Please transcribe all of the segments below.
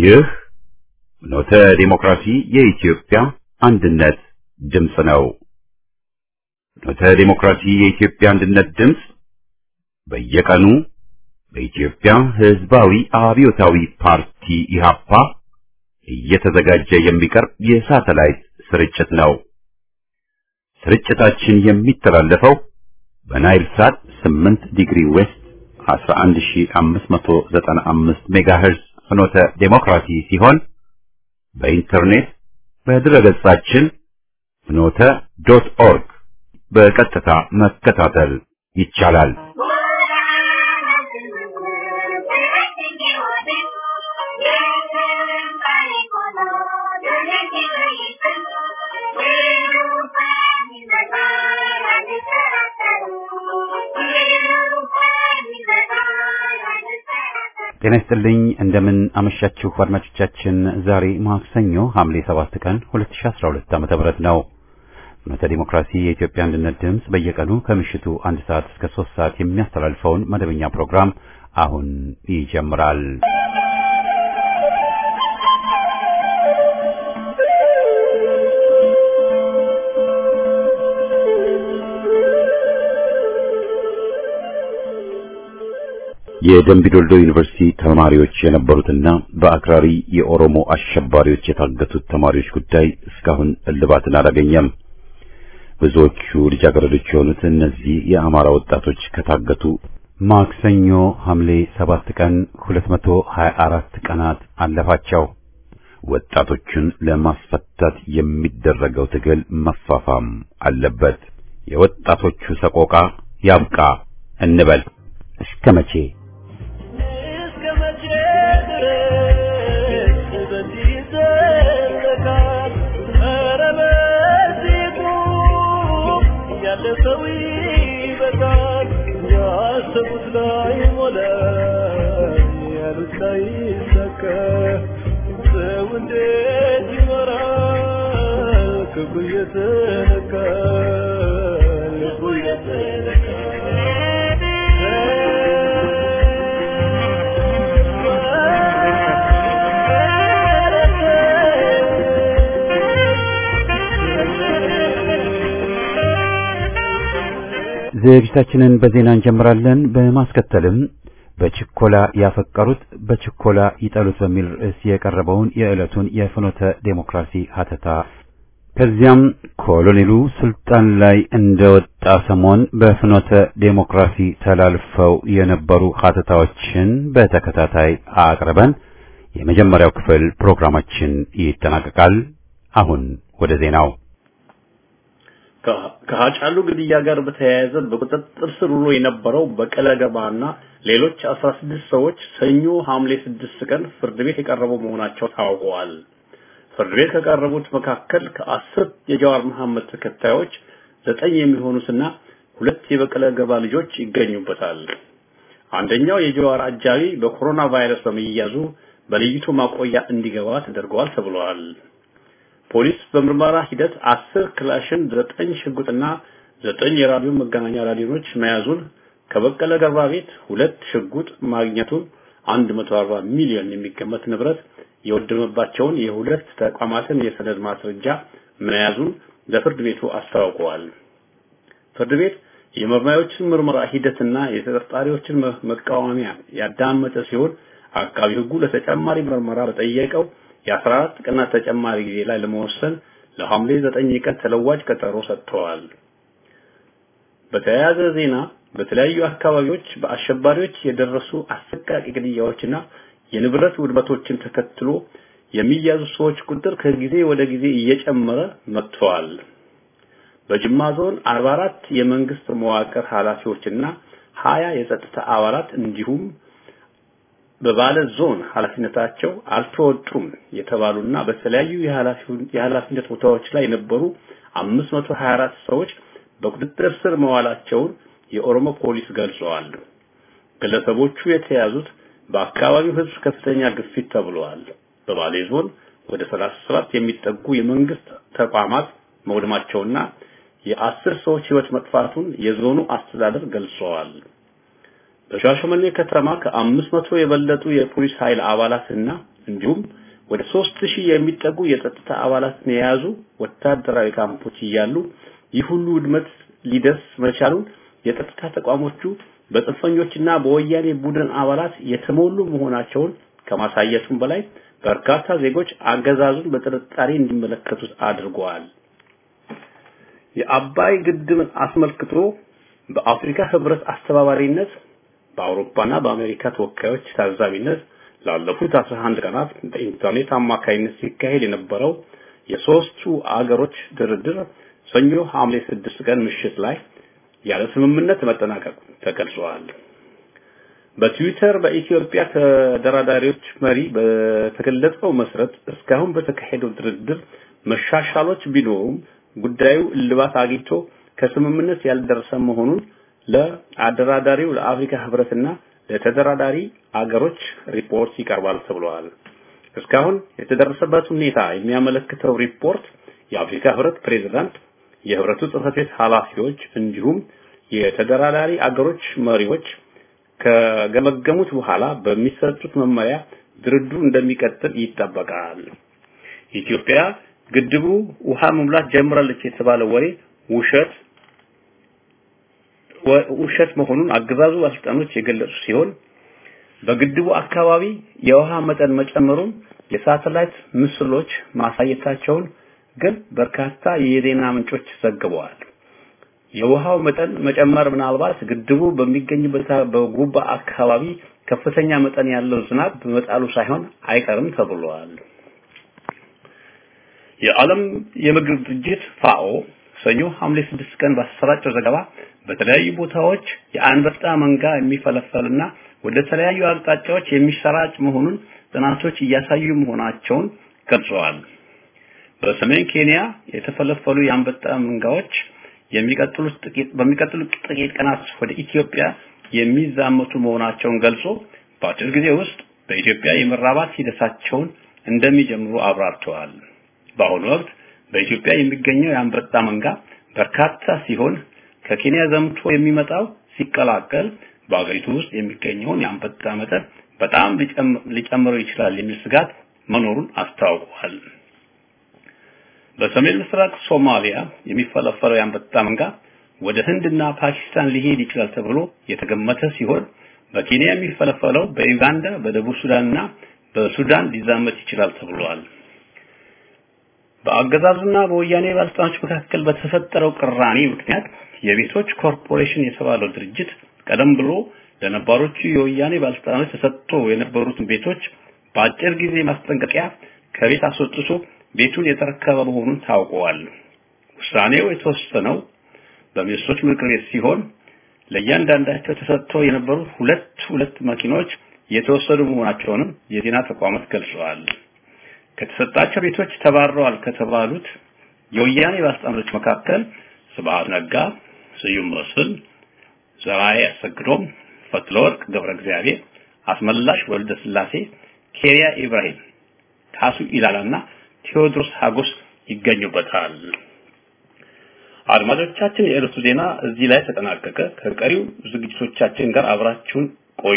ይህ ኖተ ዲሞክራሲ የኢትዮጵያ አንድነት ድምፅ ነው። ኖተ ዲሞክራሲ የኢትዮጵያ አንድነት ድምፅ በየቀኑ በኢትዮጵያ ሕዝባዊ አብዮታዊ ፓርቲ ኢህአፓ እየተዘጋጀ የሚቀርብ የሳተላይት ስርጭት ነው። ስርጭታችን የሚተላለፈው በናይል ሳት 8 ዲግሪ ዌስት 11595 ሜጋሄርዝ ፍኖተ ዴሞክራሲ ሲሆን በኢንተርኔት በድረገጻችን ፍኖተ ዶት ኦርግ በቀጥታ መከታተል ይቻላል። ጤና ይስጥልኝ እንደምን አመሻችሁ አድማጮቻችን። ዛሬ ማክሰኞ ሐምሌ 7 ቀን 2012 ዓ.ም ነው። ፍኖተ ዲሞክራሲ የኢትዮጵያ አንድነት ድምፅ በየቀኑ ከምሽቱ አንድ ሰዓት እስከ 3 ሰዓት የሚያስተላልፈውን መደበኛ ፕሮግራም አሁን ይጀምራል። የደምቢ ዶልዶ ዩኒቨርሲቲ ተማሪዎች የነበሩትና በአክራሪ የኦሮሞ አሸባሪዎች የታገቱት ተማሪዎች ጉዳይ እስካሁን እልባትን አላገኘም። ብዙዎቹ ልጃገረዶች የሆኑት እነዚህ የአማራ ወጣቶች ከታገቱ ማክሰኞ ሐምሌ 7 ቀን 224 ቀናት አለፋቸው። ወጣቶቹን ለማስፈታት የሚደረገው ትግል መፋፋም አለበት። የወጣቶቹ ሰቆቃ ያብቃ እንበል። እስከ መቼ? ዝግጅታችንን በዜና እንጀምራለን። በማስከተልም በችኮላ ያፈቀሩት በችኮላ ይጠሉት በሚል ርዕስ የቀረበውን የዕለቱን የፍኖተ ዴሞክራሲ ሀተታ ከዚያም ኮሎኔሉ ስልጣን ላይ እንደወጣ ሰሞን በፍኖተ ዴሞክራሲ ተላልፈው የነበሩ ሀተታዎችን በተከታታይ አቅርበን የመጀመሪያው ክፍል ፕሮግራማችን ይጠናቀቃል። አሁን ወደ ዜናው ከሀጫሉ ግድያ ጋር በተያያዘ በቁጥጥር ስር ውሎ የነበረው በቀለ ገርባና ሌሎች 16 ሰዎች ሰኞ ሐምሌ 6 ቀን ፍርድ ቤት የቀረቡ መሆናቸው ታውቀዋል። ፍርድ ቤት ከቀረቡት መካከል ከአስር የጀዋር መሐመድ ተከታዮች ዘጠኝ የሚሆኑትና ሁለት የበቀለ ገርባ ልጆች ይገኙበታል። አንደኛው የጀዋር አጃቢ በኮሮና ቫይረስ በመያዙ በልይቱ ማቆያ እንዲገባ ተደርገዋል ተብሏል። ፖሊስ በምርመራ ሂደት አስር ክላሽን፣ ዘጠኝ ሽጉጥና ዘጠኝ የራዲዮ መገናኛ ራዲዮኖች መያዙን ከበቀለ ገርባ ቤት ሁለት ሽጉጥ ማግኘቱን 140 ሚሊዮን የሚገመት ንብረት የወደመባቸውን የሁለት ተቋማትን የሰነድ ማስረጃ መያዙን ለፍርድ ቤቱ አስታውቀዋል። ፍርድ ቤት የመርማሪዎችን ምርመራ ሂደትና የተጠርጣሪዎችን መቃወሚያ ያዳመጠ ሲሆን አቃቢ ሕጉ ለተጨማሪ ምርመራ በጠየቀው የ14 ቀናት ተጨማሪ ጊዜ ላይ ለመወሰን ለሐምሌ 9 ቀን ተለዋጭ ቀጠሮ ሰጥተዋል። በተያያዘ ዜና በተለያዩ አካባቢዎች በአሸባሪዎች የደረሱ አሰቃቂ ግድያዎችና የንብረት ውድመቶችን ተከትሎ የሚያዙ ሰዎች ቁጥር ከጊዜ ወደ ጊዜ እየጨመረ መጥተዋል። በጅማ ዞን 44 የመንግስት መዋቅር ኃላፊዎችና 20 የጸጥታ አባላት እንዲሁም በባለ ዞን ኃላፊነታቸው አልተወጡም የተባሉና በተለያዩ የኃላፊነት ቦታዎች ላይ የነበሩ 524 ሰዎች በቁጥጥር ስር መዋላቸውን የኦሮሞ ፖሊስ ገልጸዋል። ግለሰቦቹ የተያዙት በአካባቢው ሕዝብ ከፍተኛ ግፊት ተብለዋል። በባሌ ዞን ወደ 37 የሚጠጉ የመንግስት ተቋማት መውደማቸውና የአስር ሰዎች ህይወት መጥፋቱን የዞኑ አስተዳደር ገልጸዋል። በሻሸመኔ ከተማ ከአምስት መቶ የበለጡ የፖሊስ ኃይል አባላትና እንዲሁም ወደ ሦስት ሺህ የሚጠጉ የጸጥታ አባላትን የያዙ ወታደራዊ ካምፖች እያሉ ይህ ሁሉ ውድመት ሊደርስ መቻሉን የጸጥታ ተቋሞቹ በጽንፈኞችና በወያኔ ቡድን አባላት የተሞሉ መሆናቸውን ከማሳየቱም በላይ በርካታ ዜጎች አገዛዙን በጥርጣሬ እንዲመለከቱት አድርገዋል። የአባይ ግድብን አስመልክቶ በአፍሪካ ህብረት አስተባባሪነት በአውሮፓና በአሜሪካ ተወካዮች ታዛቢነት ላለፉት 11 ቀናት በኢንተርኔት አማካይነት ሲካሄድ የነበረው የሶስቱ አገሮች ድርድር ሰኞ ሐምሌ 6 ቀን ምሽት ላይ ያለ ስምምነት መጠናቀቁ ተገልጿል። በትዊተር በኢትዮጵያ ተደራዳሪዎች መሪ በተገለጸው መሰረት እስካሁን በተካሄደው ድርድር መሻሻሎች ቢኖሩም ጉዳዩ እልባት አግኝቶ ከስምምነት ያልደረሰ መሆኑን ለአደራዳሪው ለአፍሪካ ህብረትና ለተደራዳሪ አገሮች ሪፖርት ይቀርባል ተብሏል። እስካሁን የተደረሰበት ሁኔታ የሚያመለክተው ሪፖርት የአፍሪካ ህብረት ፕሬዝዳንት፣ የህብረቱ ጽህፈት ቤት ኃላፊዎች እንዲሁም የተደራዳሪ አገሮች መሪዎች ከገመገሙት በኋላ በሚሰጡት መመሪያ ድርድሩ እንደሚቀጥል ይጠበቃል። ኢትዮጵያ ግድቡ ውሃ መሙላት ጀምራለች የተባለው ወሬ ውሸት ውሸት መሆኑን አገዛዙ ባለስልጣኖች የገለጹ ሲሆን በግድቡ አካባቢ የውሃ መጠን መጨመሩን የሳተላይት ምስሎች ማሳየታቸውን ግን በርካታ የዜና ምንጮች ዘግበዋል። የውሃው መጠን መጨመር ምናልባት ግድቡ በሚገኝበት በጉባ አካባቢ ከፍተኛ መጠን ያለው ዝናብ በመጣሉ ሳይሆን አይቀርም ተብሏል። የዓለም የምግብ ድርጅት ፋኦ ሰኞ ሐምሌ 6 ቀን ባሰራጨው ዘገባ በተለያዩ ቦታዎች የአንበጣ መንጋ የሚፈለፈልና ወደ ተለያዩ አቅጣጫዎች የሚሰራጭ መሆኑን ጥናቶች እያሳዩ መሆናቸውን ገልጸዋል። በሰሜን ኬንያ የተፈለፈሉ የአንበጣ መንጋዎች የሚቀጥሉት ጥቂት በሚቀጥሉት ጥቂት ቀናት ወደ ኢትዮጵያ የሚዛመቱ መሆናቸውን ገልጾ በአጭር ጊዜ ውስጥ በኢትዮጵያ የመራባት ሂደታቸውን እንደሚጀምሩ አብራርተዋል። በአሁኑ ወቅት በኢትዮጵያ የሚገኘው የአንበጣ መንጋ በርካታ ሲሆን ከኬንያ ዘምቶ የሚመጣው ሲቀላቀል በአገሪቱ ውስጥ የሚገኘውን የአንበጣ መጠን በጣም ሊጨምረው ይችላል የሚል ስጋት መኖሩን አስታውቋል። በሰሜን ምስራቅ ሶማሊያ የሚፈለፈለው የአንበጣ መንጋ ወደ ህንድና ፓኪስታን ሊሄድ ይችላል ተብሎ የተገመተ ሲሆን በኬንያ የሚፈለፈለው በዩጋንዳ፣ በደቡብ ሱዳንና በሱዳን ሊዛመት ይችላል ተብሏል። በአገዛዙና በወያኔ ባለስልጣኖች መካከል በተፈጠረው ቅራኔ ምክንያት የቤቶች ኮርፖሬሽን የተባለው ድርጅት ቀደም ብሎ ለነባሮቹ የወያኔ ባለስልጣኖች ተሰጥቶ የነበሩትን ቤቶች በአጭር ጊዜ ማስጠንቀቂያ ከቤት አስወጥቶ ቤቱን የተረከበ መሆኑን ታውቀዋል። ውሳኔው የተወሰነው በሚኒስትሮች ምክር ቤት ሲሆን ለእያንዳንዳቸው ተሰጥተው የነበሩት ሁለት ሁለት መኪኖች የተወሰዱ መሆናቸውንም የዜና ተቋማት ገልጸዋል። ከተሰጣቸው ቤቶች ተባረዋል ከተባሉት የወያኔ ባለስልጣኖች መካከል ስብሐት ነጋ፣ ስዩም መስፍን፣ ዘርአይ አሰግዶም፣ ፈትለወርቅ ገብረ እግዚአብሔር፣ አስመላሽ ወልደ ስላሴ፣ ኬሪያ ኢብራሂም፣ ካሱ ኢላላና ቴዎድሮስ ሀጎስ ይገኙበታል። አድማጮቻችን፣ የዕለቱ ዜና እዚህ ላይ ተጠናቀቀ። ከቀሪው ዝግጅቶቻችን ጋር አብራችሁን ቆዩ።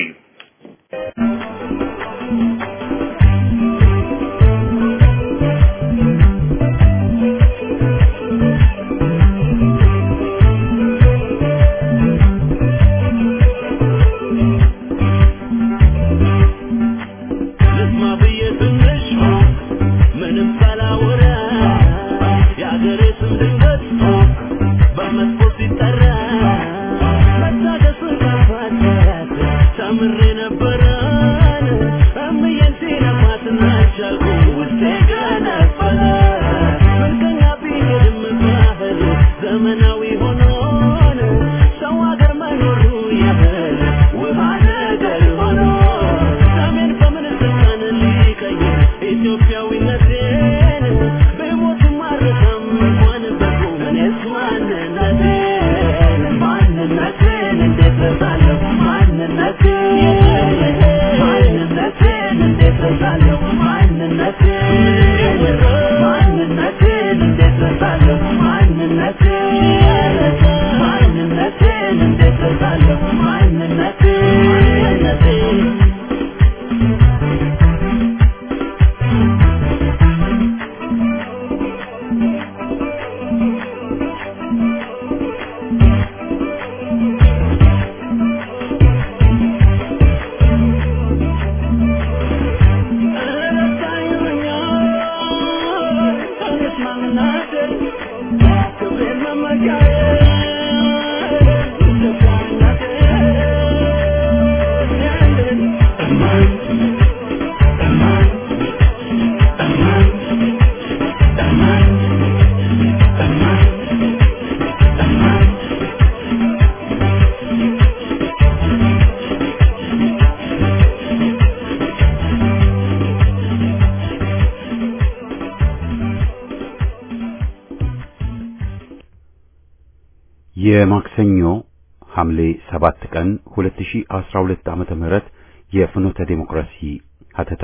የማክሰኞ ሐምሌ 7 ቀን 2012 ዓመተ ምህረት የፍኖተ ዴሞክራሲ ሀተታ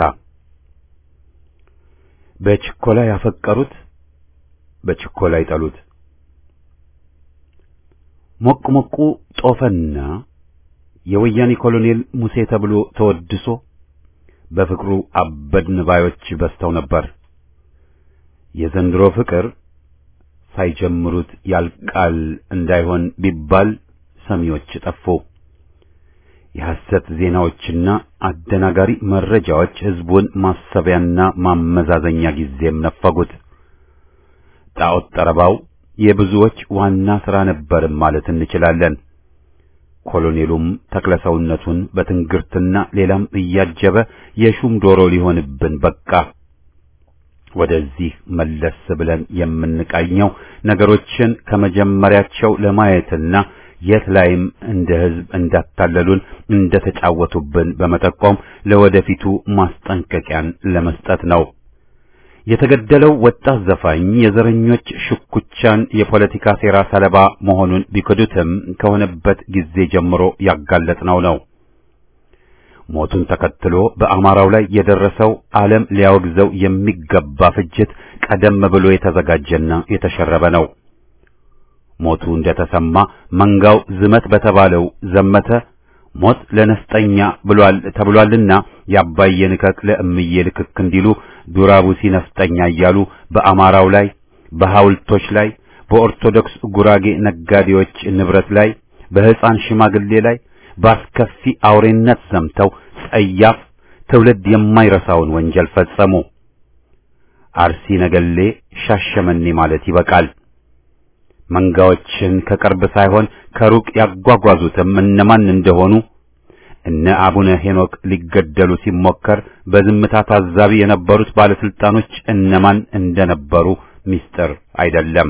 በችኮላ ያፈቀሩት በችኮላ ይጠሉት። ሞቅ ሞቁ ጦፈና የወያኔ ኮሎኔል ሙሴ ተብሎ ተወድሶ በፍቅሩ አበድን ባዮች በዝተው ነበር። የዘንድሮ ፍቅር ሳይጀምሩት ያልቃል እንዳይሆን ቢባል ሰሚዎች ጠፉ። የሐሰት ዜናዎችና አደናጋሪ መረጃዎች ሕዝቡን ማሰቢያና ማመዛዘኛ ጊዜም ነፈጉት። ጣዖት ጠረባው የብዙዎች ዋና ሥራ ነበርም ማለት እንችላለን። ኮሎኔሉም ተክለሰውነቱን በትንግርትና ሌላም እያጀበ የሹም ዶሮ ሊሆንብን በቃ። ወደዚህ መለስ ብለን የምንቃኘው ነገሮችን ከመጀመሪያቸው ለማየትና የት ላይም እንደ ሕዝብ እንዳታለሉን እንደተጫወቱብን በመጠቆም ለወደፊቱ ማስጠንቀቂያን ለመስጠት ነው። የተገደለው ወጣት ዘፋኝ የዘረኞች ሽኩቻን የፖለቲካ ሴራ ሰለባ መሆኑን ቢክዱትም ከሆነበት ጊዜ ጀምሮ ያጋለጥነው ነው። ሞቱን ተከትሎ በአማራው ላይ የደረሰው ዓለም ሊያወግዘው የሚገባ ፍጅት ቀደም ብሎ የተዘጋጀና የተሸረበ ነው። ሞቱ እንደተሰማ መንጋው ዝመት በተባለው ዘመተ። ሞት ለነፍጠኛ ብሏል ተብሏልና የአባዬ ንከክ ለእምዬ ልክክ እንዲሉ ዱራቡሲ ነፍጠኛ እያሉ በአማራው ላይ በሐውልቶች ላይ በኦርቶዶክስ ጉራጌ ነጋዴዎች ንብረት ላይ በሕፃን ሽማግሌ ላይ በአስከፊ አውሬነት ዘምተው ጸያፍ ትውልድ የማይረሳውን ወንጀል ፈጸሙ። አርሲ ነገሌ፣ ሻሸመኔ ማለት ይበቃል። መንጋዎችን ከቅርብ ሳይሆን ከሩቅ ያጓጓዙትም እነማን እንደሆኑ እነ አቡነ ሄኖክ ሊገደሉ ሲሞከር በዝምታ ታዛቢ የነበሩት ባለስልጣኖች እነማን እንደነበሩ ምስጢር አይደለም።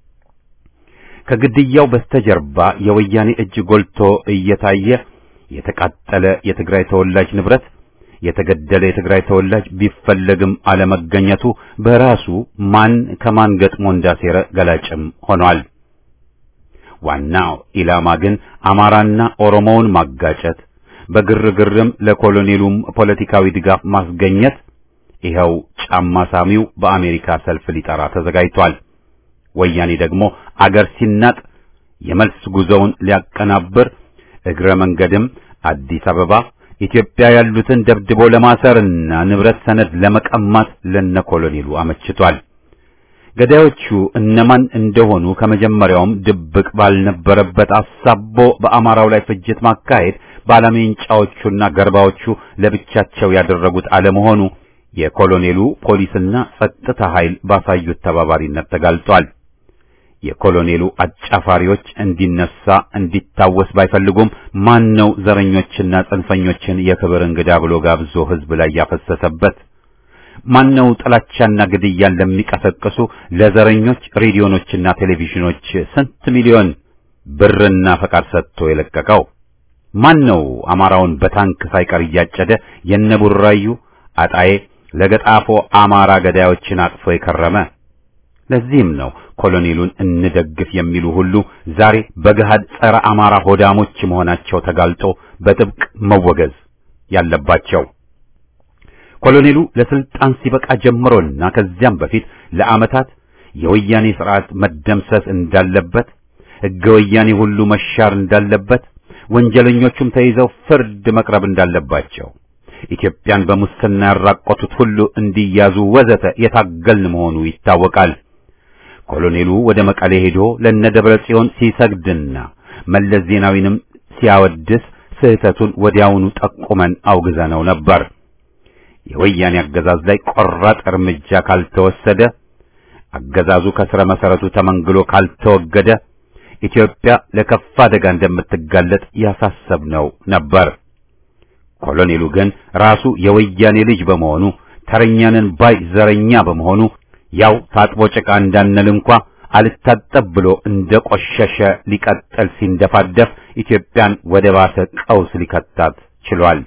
ከግድያው በስተጀርባ የወያኔ እጅ ጎልቶ እየታየ የተቃጠለ የትግራይ ተወላጅ ንብረት፣ የተገደለ የትግራይ ተወላጅ ቢፈለግም አለመገኘቱ በራሱ ማን ከማን ገጥሞ እንዳሴረ ገላጭም ሆኗል። ዋናው ኢላማ ግን አማራና ኦሮሞውን ማጋጨት፣ በግርግርም ለኮሎኔሉም ፖለቲካዊ ድጋፍ ማስገኘት። ይኸው ጫማ ሳሚው በአሜሪካ ሰልፍ ሊጠራ ተዘጋጅቷል። ወያኔ ደግሞ አገር ሲናጥ የመልስ ጉዞውን ሊያቀናብር እግረ መንገድም አዲስ አበባ ኢትዮጵያ ያሉትን ደብድቦ ለማሰርና ንብረት ሰነድ ለመቀማት ለነ ኮሎኔሉ አመችቷል። ገዳዮቹ እነማን እንደሆኑ ከመጀመሪያውም ድብቅ ባልነበረበት አሳቦ በአማራው ላይ ፍጅት ማካሄድ ባለሜንጫዎቹና ገርባዎቹ ለብቻቸው ያደረጉት አለመሆኑ የኮሎኔሉ ፖሊስና ጸጥታ ኃይል ባሳዩት ተባባሪነት ተጋልጧል። የኮሎኔሉ አጫፋሪዎች እንዲነሳ እንዲታወስ ባይፈልጉም ማን ነው ዘረኞችና ጽንፈኞችን የክብር እንግዳ ብሎ ጋብዞ ሕዝብ ላይ ያፈሰሰበት? ማን ነው ጥላቻና ግድያን ለሚቀሰቅሱ ለዘረኞች ሬዲዮኖችና ቴሌቪዥኖች ስንት ሚሊዮን ብርና ፈቃድ ሰጥቶ የለቀቀው? ማን ነው አማራውን በታንክ ሳይቀር እያጨደ የነቡራዩ አጣዬ ለገጣፎ አማራ ገዳዮችን አቅፎ የከረመ? ለዚህም ነው ኮሎኔሉን እንደግፍ የሚሉ ሁሉ ዛሬ በገሃድ ጸረ አማራ ሆዳሞች መሆናቸው ተጋልጦ በጥብቅ መወገዝ ያለባቸው። ኮሎኔሉ ለስልጣን ሲበቃ ጀምሮና ከዚያም በፊት ለዓመታት የወያኔ ስርዓት መደምሰስ እንዳለበት፣ ሕገ ወያኔ ሁሉ መሻር እንዳለበት፣ ወንጀለኞቹም ተይዘው ፍርድ መቅረብ እንዳለባቸው ኢትዮጵያን በሙስና ያራቆቱት ሁሉ እንዲያዙ ወዘተ የታገልን መሆኑ ይታወቃል። ኮሎኔሉ ወደ መቀሌ ሄዶ ለነደብረ ጽዮን ሲሰግድና መለስ ዜናዊንም ሲያወድስ ስህተቱን ወዲያውኑ ጠቁመን አውግዘነው ነበር። የወያኔ አገዛዝ ላይ ቆራጥ እርምጃ ካልተወሰደ፣ አገዛዙ ከስረ መሰረቱ ተመንግሎ ካልተወገደ ኢትዮጵያ ለከፋ አደጋ እንደምትጋለጥ ያሳሰብነው ነበር። ኮሎኔሉ ግን ራሱ የወያኔ ልጅ በመሆኑ ተረኛንን ባይ ዘረኛ በመሆኑ ያው ታጥቦ ጭቃ እንዳንል እንኳ አልታጠብ ብሎ እንደ ቆሸሸ ሊቀጥል ሲንደፋደፍ ኢትዮጵያን ወደ ባሰ ቀውስ ሊከታት ችሏል።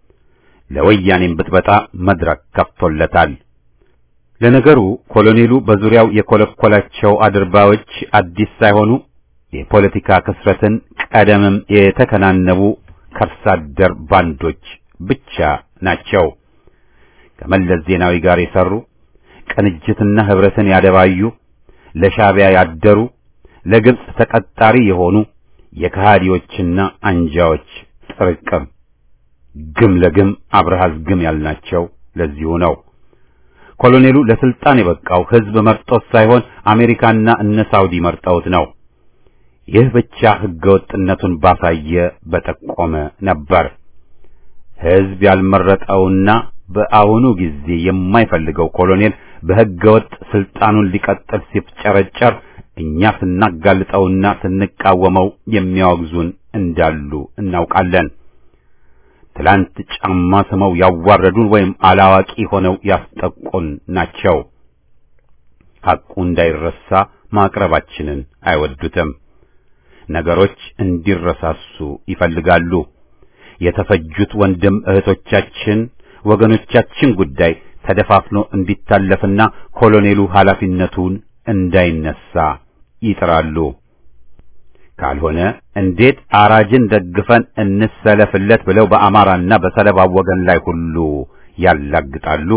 ለወያኔም ብጥበጣ መድረክ ከፍቶለታል። ለነገሩ ኮሎኔሉ በዙሪያው የኮለኮላቸው አድርባዮች አዲስ ሳይሆኑ የፖለቲካ ክስረትን ቀደምም የተከናነቡ ከርሳደር ባንዶች ብቻ ናቸው። ከመለስ ዜናዊ ጋር የሰሩ ቅንጅትና ህብረትን ያደባዩ፣ ለሻዕቢያ ያደሩ፣ ለግብጽ ተቀጣሪ የሆኑ የከሃዲዎችና አንጃዎች ጥርቅም ግም ለግም አብረሃዝ ግም ያልናቸው ለዚሁ ነው። ኮሎኔሉ ለስልጣን የበቃው ህዝብ መርጦት ሳይሆን አሜሪካና እነ ሳውዲ መርጠውት ነው። ይህ ብቻ ህገወጥነቱን ባሳየ በጠቆመ ነበር። ህዝብ ያልመረጠውና በአሁኑ ጊዜ የማይፈልገው ኮሎኔል በህገወጥ ስልጣኑን ሊቀጥል ሲፍጨረጨር እኛ ስናጋልጠውና ስንቃወመው የሚያወግዙን እንዳሉ እናውቃለን። ትላንት ጫማ ስመው ያዋረዱን ወይም አላዋቂ ሆነው ያስጠቁን ናቸው። ሐቁ እንዳይረሳ ማቅረባችንን አይወዱትም። ነገሮች እንዲረሳሱ ይፈልጋሉ። የተፈጁት ወንድም እህቶቻችን፣ ወገኖቻችን ጉዳይ ተደፋፍኖ እንዲታለፍና ኮሎኔሉ ኃላፊነቱን እንዳይነሳ ይጥራሉ። ካልሆነ እንዴት አራጅን ደግፈን እንሰለፍለት ብለው በአማራና በሰለባው ወገን ላይ ሁሉ ያላግጣሉ።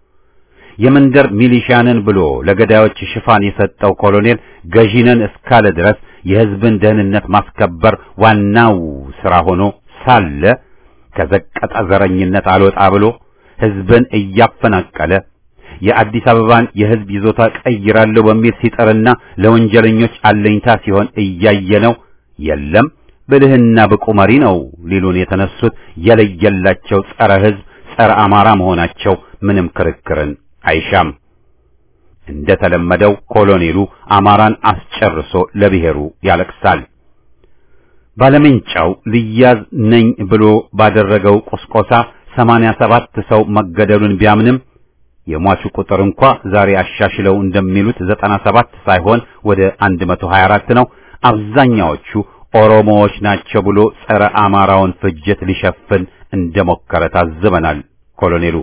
የመንደር ሚሊሻንን ብሎ ለገዳዮች ሽፋን የሰጠው ኮሎኔል ገዢነን እስካለ ድረስ የሕዝብን ደህንነት ማስከበር ዋናው ሥራ ሆኖ ሳለ ከዘቀጠ ዘረኝነት አልወጣ ብሎ ሕዝብን እያፈናቀለ የአዲስ አበባን የሕዝብ ይዞታ ቀይራለሁ በሚል ሲጠርና ለወንጀለኞች አለኝታ ሲሆን እያየነው የለም ብልህና ብቁ መሪ ነው ሊሉን የተነሱት የለየላቸው ጸረ ሕዝብ ጸረ አማራ መሆናቸው ምንም ክርክርን አይሻም። እንደ ተለመደው ኮሎኔሉ አማራን አስጨርሶ ለብሔሩ ያለቅሳል። ባለሜንጫው ልያዝ ነኝ ብሎ ባደረገው ቁስቆሳ ሰማንያ ሰባት ሰው መገደሉን ቢያምንም የሟቹ ቁጥር እንኳ ዛሬ አሻሽለው እንደሚሉት ዘጠና ሰባት ሳይሆን ወደ አንድ መቶ ሀያ አራት ነው። አብዛኛዎቹ ኦሮሞዎች ናቸው ብሎ ጸረ አማራውን ፍጅት ሊሸፍን እንደሞከረ ታዝበናል። ኮሎኔሉ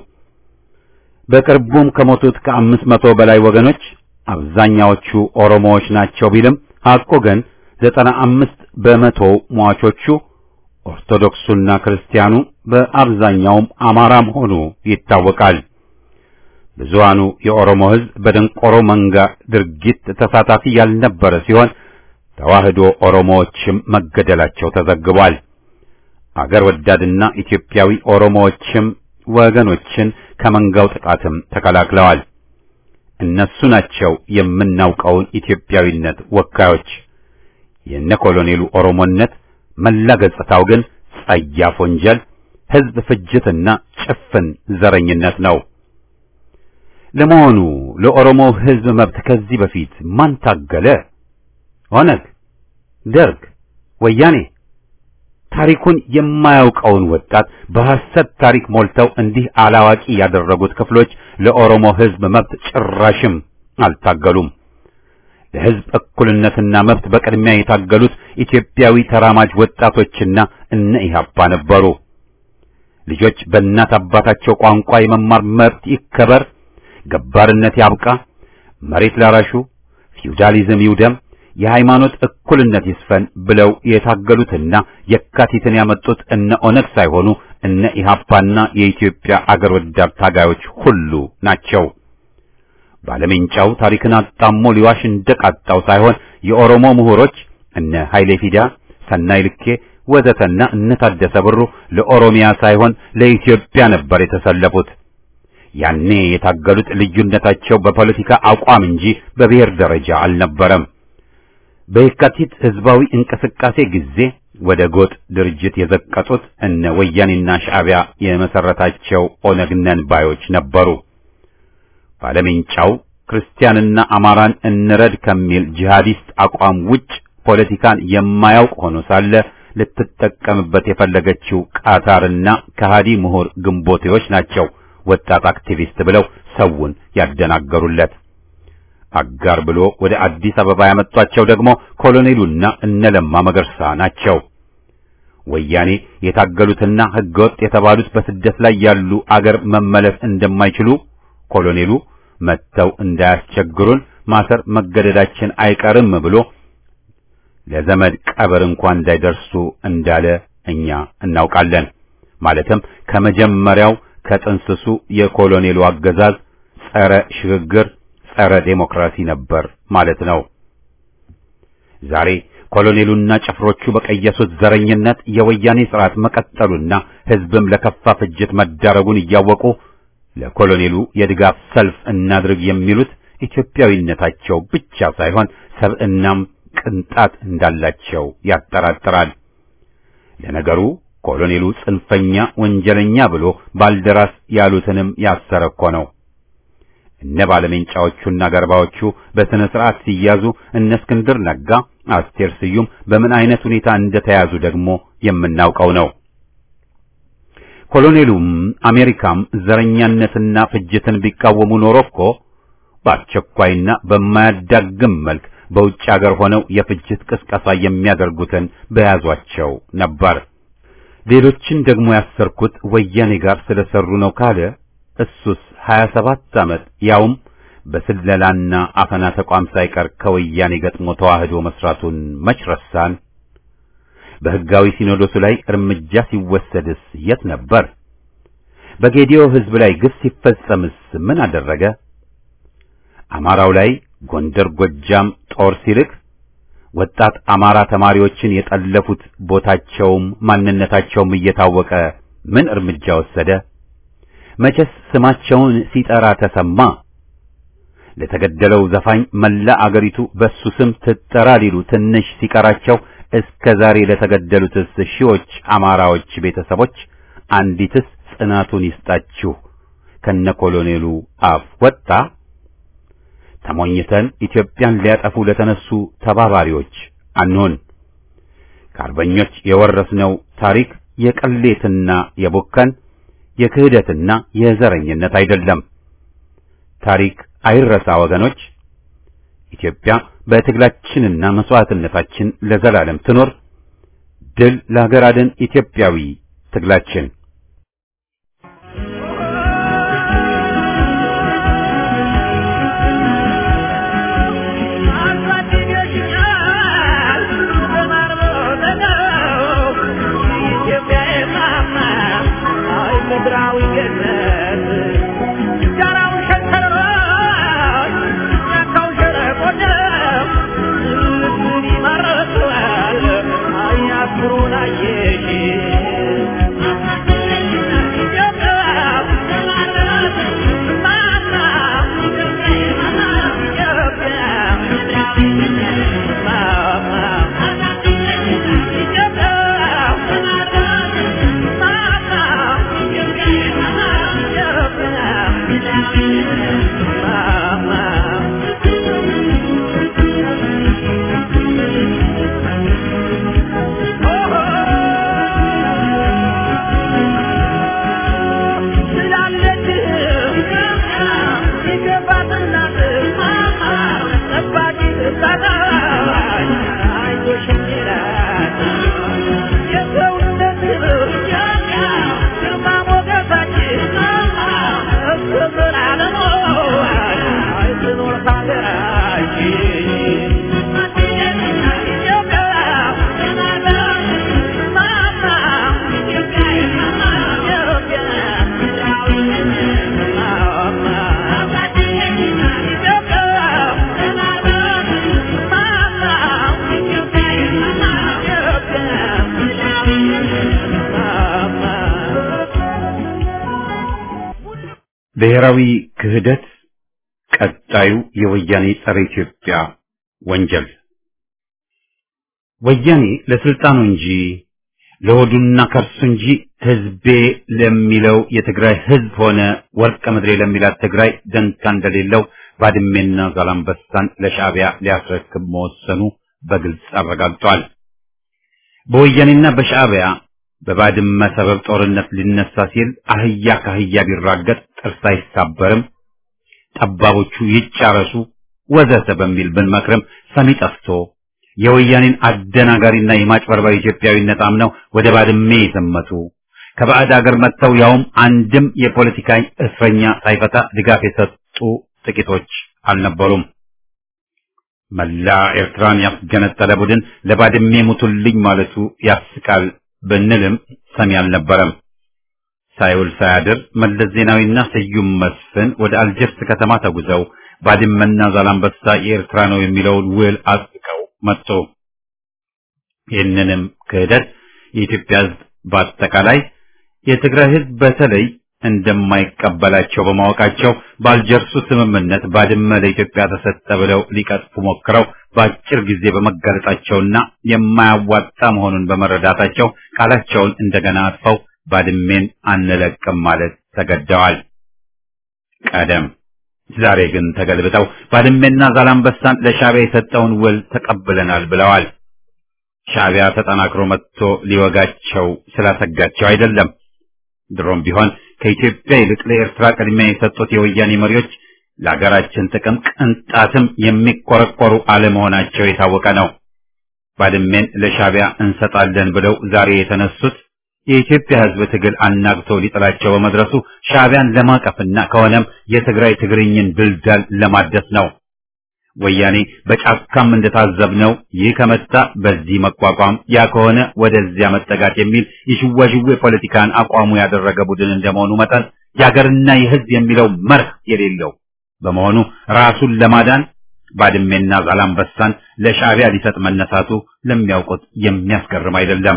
በቅርቡም ከሞቱት ከአምስት መቶ በላይ ወገኖች አብዛኛዎቹ ኦሮሞዎች ናቸው ቢልም ሐቁ ግን ዘጠና አምስት በመቶ ሟቾቹ ኦርቶዶክሱና ክርስቲያኑ በአብዛኛውም አማራ መሆኑ ይታወቃል። ብዙሃኑ የኦሮሞ ሕዝብ በደንቆሮ መንጋ ድርጊት ተሳታፊ ያልነበረ ሲሆን ተዋህዶ ኦሮሞዎችም መገደላቸው ተዘግቧል። አገር ወዳድና ኢትዮጵያዊ ኦሮሞዎችም ወገኖችን ከመንጋው ጥቃትም ተከላክለዋል። እነሱ ናቸው የምናውቀውን ኢትዮጵያዊነት ወካዮች። የነ ኮሎኔሉ ኦሮሞነት መላ ገጽታው ግን ጸያፍ ወንጀል፣ ሕዝብ ፍጅትና ጭፍን ዘረኝነት ነው። ለመሆኑ ለኦሮሞ ሕዝብ መብት ከዚህ በፊት ማን ታገለ? ኦነግ፣ ደርግ፣ ወያኔ? ታሪኩን የማያውቀውን ወጣት በሐሰት ታሪክ ሞልተው እንዲህ አላዋቂ ያደረጉት ክፍሎች ለኦሮሞ ሕዝብ መብት ጭራሽም አልታገሉም። ለሕዝብ እኩልነትና መብት በቅድሚያ የታገሉት ኢትዮጵያዊ ተራማጅ ወጣቶችና እነ ኢህአፓ ነበሩ። ልጆች በእናት አባታቸው ቋንቋ የመማር መብት ይከበር፣ ገባርነት ያብቃ፣ መሬት ላራሹ ፊውዳሊዝም ይውደም፣ የሃይማኖት እኩልነት ይስፈን ብለው የታገሉትና የካቲትን ያመጡት እነ ኦነግ ሳይሆኑ እነ ኢህአፓና የኢትዮጵያ አገር ወዳድ ታጋዮች ሁሉ ናቸው። ባለሜንጫው ታሪክን አጣሞ ሊዋሽ እንደቃጣው ሳይሆን የኦሮሞ ምሁሮች እነ ኃይሌ ፊዳ፣ ሰናይ ልኬ ወዘተና እነ ታደሰ ብሩ ለኦሮሚያ ሳይሆን ለኢትዮጵያ ነበር የተሰለፉት። ያኔ የታገሉት ልዩነታቸው በፖለቲካ አቋም እንጂ በብሔር ደረጃ አልነበረም። በየካቲት ህዝባዊ እንቅስቃሴ ጊዜ ወደ ጎጥ ድርጅት የዘቀጡት እነ ወያኔና ሻዕቢያ የመሰረታቸው ኦነግ ነን ባዮች ነበሩ። ባለሜንጫው ክርስቲያንና አማራን እንረድ ከሚል ጂሃዲስት አቋም ውጭ ፖለቲካን የማያውቅ ሆኖ ሳለ ልትጠቀምበት የፈለገችው ቃታርና ከሃዲ ምሁር ግንቦቴዎች ናቸው ወጣት አክቲቪስት ብለው ሰውን ያደናገሩለት። አጋር ብሎ ወደ አዲስ አበባ ያመጧቸው ደግሞ ኮሎኔሉና እነለማ መገርሳ ናቸው። ወያኔ የታገሉትና ህገወጥ የተባሉት በስደት ላይ ያሉ አገር መመለስ እንደማይችሉ ኮሎኔሉ መጥተው እንዳያስቸግሩን ማሰር መገደዳችን አይቀርም ብሎ ለዘመድ ቀብር እንኳን እንዳይደርሱ እንዳለ እኛ እናውቃለን። ማለትም ከመጀመሪያው ከጥንስሱ የኮሎኔሉ አገዛዝ ጸረ ሽግግር፣ ጸረ ዴሞክራሲ ነበር ማለት ነው። ዛሬ ኮሎኔሉና ጭፍሮቹ በቀየሱት ዘረኝነት የወያኔ ስርዓት መቀጠሉና ሕዝብም ለከፋ ፍጅት መዳረጉን እያወቁ ለኮሎኔሉ የድጋፍ ሰልፍ እናድርግ የሚሉት ኢትዮጵያዊነታቸው ብቻ ሳይሆን ሰብዕናም ቅንጣት እንዳላቸው ያጠራጥራል። ለነገሩ ኮሎኔሉ ጽንፈኛ ወንጀለኛ ብሎ ባልደራስ ያሉትንም ያሰረ እኮ ነው። እነ ባለሜንጫዎቹና ገርባዎቹ በስነ ስርዓት ሲያዙ እነ እስክንድር ነጋ፣ አስቴር ስዩም በምን አይነት ሁኔታ እንደተያዙ ደግሞ የምናውቀው ነው። ኮሎኔሉም አሜሪካም ዘረኛነትና ፍጅትን ቢቃወሙ ኖሮ እኮ በአስቸኳይና በማያዳግም መልክ በውጭ ሀገር ሆነው የፍጅት ቅስቀሳ የሚያደርጉትን በያዟቸው ነበር። ሌሎችን ደግሞ ያሰርኩት ወያኔ ጋር ስለሰሩ ነው ካለ እሱስ 27 ዓመት ያውም በስለላና አፈና ተቋም ሳይቀር ከወያኔ ገጥሞ ተዋህዶ መስራቱን መች ረሳን? በሕጋዊ ሲኖዶሱ ላይ እርምጃ ሲወሰድስ የት ነበር? በጌዲዮ ሕዝብ ላይ ግፍ ሲፈጸምስ ምን አደረገ? አማራው ላይ ጎንደር፣ ጎጃም ጦር ሲልክ ወጣት አማራ ተማሪዎችን የጠለፉት ቦታቸውም ማንነታቸውም እየታወቀ ምን እርምጃ ወሰደ? መቼስ ስማቸውን ሲጠራ ተሰማ? ለተገደለው ዘፋኝ መላ አገሪቱ በሱ ስም ትጠራ ሊሉ ትንሽ ሲቀራቸው እስከ ዛሬ ለተገደሉትስ ሺዎች አማራዎች ቤተሰቦች አንዲትስ ጽናቱን ይስጣችሁ ከነ ኮሎኔሉ አፍ ወጣ? ተሞኝተን ኢትዮጵያን ሊያጠፉ ለተነሱ ተባባሪዎች አንሆን። ከአርበኞች የወረስነው ታሪክ የቅሌትና የቦከን የክህደትና የዘረኝነት አይደለም። ታሪክ አይረሳ ወገኖች። ኢትዮጵያ በትግላችንና መስዋዕትነታችን ለዘላለም ትኖር። ድል ለሀገር አድን ኢትዮጵያዊ ትግላችን። ብሔራዊ ክህደት ቀጣዩ የወያኔ ጸረ ኢትዮጵያ ወንጀል። ወያኔ ለስልጣኑ እንጂ ለሆዱና ከርሱ እንጂ ህዝቤ ለሚለው የትግራይ ህዝብ ሆነ ወርቀ ምድሬ ለሚላት ትግራይ ደንታ እንደሌለው ባድሜና ዛላምበሳን ለሻዕቢያ ሊያስረክብ መወሰኑ በግልጽ አረጋግጧል። በወያኔና በሻዕቢያ በባድመ ሰበብ ጦርነት ሊነሳ ሲል አህያ ከአህያ ቢራገጥ ጥርስ አይሳበርም፣ ጠባቦቹ ይጫረሱ ወዘተ በሚል ብንመክርም ሰሚ ጠፍቶ የወያኔን አደናጋሪና የማጭበርበር ኢትዮጵያዊነት አምነው ወደ ባድሜ የዘመቱ ከባዕድ አገር መጥተው ያውም አንድም የፖለቲካ እስረኛ ሳይፈታ ድጋፍ የሰጡ ጥቂቶች አልነበሩም። መላ ኤርትራን ያስገነጠለ ቡድን ለባድሜ ሙቱልኝ ማለቱ ያስቃል ብንልም ሰሚ አልነበረም። ሳይውል ሳያድር መለስ ዜናዊና ስዩም መስፍን ወደ አልጀርስ ከተማ ተጉዘው ባድመና ዛላምበሳ የኤርትራ ነው የሚለውን ውል አጽድቀው መጡ። ይህንንም ክህደት የኢትዮጵያ ሕዝብ በአጠቃላይ የትግራይ ሕዝብ በተለይ እንደማይቀበላቸው በማወቃቸው በአልጀርሱ ስምምነት ባድመ ለኢትዮጵያ ተሰጠ ብለው ሊቀጥፉ ሞክረው በአጭር ጊዜ በመጋለጣቸውና የማያዋጣ መሆኑን በመረዳታቸው ቃላቸውን እንደገና አጥፈው ባድሜን አንለቅም ማለት ተገደዋል። ቀደም ዛሬ ግን ተገልብጠው ባድሜና ዛላምበሳን ለሻዕቢያ የሰጠውን ውል ተቀብለናል ብለዋል። ሻዕቢያ ተጠናክሮ መጥቶ ሊወጋቸው ስላሰጋቸው አይደለም። ድሮም ቢሆን ከኢትዮጵያ ይልቅ ለኤርትራ ቅድሚያ የሰጡት የወያኔ መሪዎች ለሀገራችን ጥቅም ቅንጣትም የሚቆረቆሩ አለመሆናቸው የታወቀ ነው። ባድሜን ለሻዕቢያ እንሰጣለን ብለው ዛሬ የተነሱት የኢትዮጵያ ሕዝብ ትግል አናግቶ ሊጥላቸው በመድረሱ ሻዕቢያን ለማቀፍና ከሆነም የትግራይ ትግርኝን ድልዳል ለማደስ ነው። ወያኔ በጫካም እንደታዘብነው ይህ ከመጣ በዚህ መቋቋም፣ ያ ከሆነ ወደዚያ መጠጋት የሚል የሽዋሽዌ ፖለቲካን አቋሙ ያደረገ ቡድን እንደመሆኑ መጠን የሀገርና የሕዝብ የሚለው መርህ የሌለው በመሆኑ ራሱን ለማዳን ባድሜና ዛላምበሳን ለሻዕቢያ ሊሰጥ መነሳቱ ለሚያውቁት የሚያስገርም አይደለም።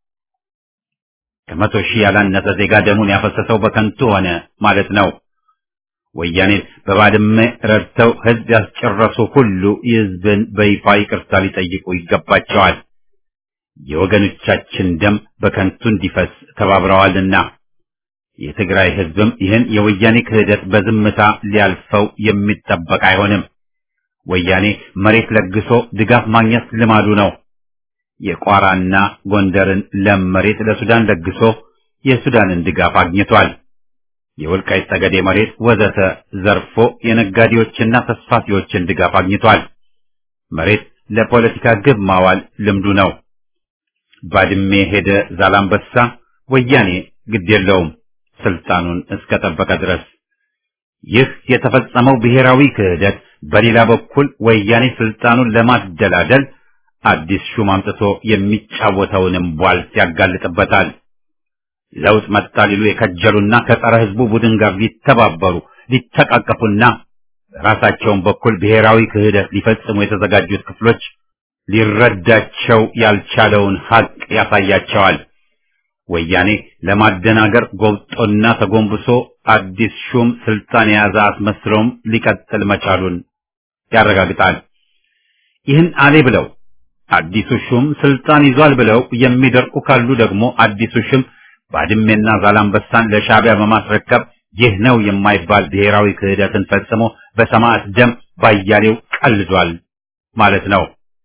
ከመቶ ሺህ ያላነሰ ዜጋ ደሙን ያፈሰሰው በከንቱ ሆነ ማለት ነው። ወያኔን በባድመ ረድተው ህዝብ ያስጨረሱ ሁሉ የህዝብን በይፋ ይቅርታ ሊጠይቁ ይገባቸዋል። የወገኖቻችን ደም በከንቱ እንዲፈስ ተባብረዋልና የትግራይ ህዝብም ይህን የወያኔ ክህደት በዝምታ ሊያልፈው የሚጠበቅ አይሆንም። ወያኔ መሬት ለግሶ ድጋፍ ማግኘት ልማዱ ነው። የቋራና ጎንደርን ለም መሬት ለሱዳን ለግሶ የሱዳንን ድጋፍ አግኝቷል። የወልቃይት ጠገዴ መሬት ወዘተ ዘርፎ የነጋዴዎችና ተስፋፊዎችን ድጋፍ አግኝቷል። መሬት ለፖለቲካ ግብ ማዋል ልምዱ ነው። ባድሜ ሄደ ዛላምበሳ፣ ወያኔ ግድ የለውም ስልጣኑን እስከጠበቀ ድረስ። ይህ የተፈጸመው ብሔራዊ ክህደት በሌላ በኩል ወያኔ ስልጣኑን ለማደላደል አዲስ ሹም አምጥቶ የሚጫወተውንም ቧልት ያጋልጥበታል። ለውጥ መጣ ሊሉ የከጀሉና ከጸረ ህዝቡ ቡድን ጋር ሊተባበሩ ሊተቃቀፉና በራሳቸውን በኩል ብሔራዊ ክህደት ሊፈጽሙ የተዘጋጁት ክፍሎች ሊረዳቸው ያልቻለውን ሀቅ ያሳያቸዋል። ወያኔ ለማደናገር ጎብጦና ተጎንብሶ አዲስ ሹም ስልጣን የያዘ አስመስሎም ሊቀጥል መቻሉን ያረጋግጣል። ይህን አሌ ብለው አዲሱ ሹም ስልጣን ይዟል ብለው የሚደርቁ ካሉ ደግሞ አዲሱ ሹም ባድሜና ዛላምበሳን ለሻዕቢያ በማስረከብ ይህ ነው የማይባል ብሔራዊ ክህደትን ፈጽሞ በሰማዕት ደም ባያሌው ቀልዷል ማለት ነው።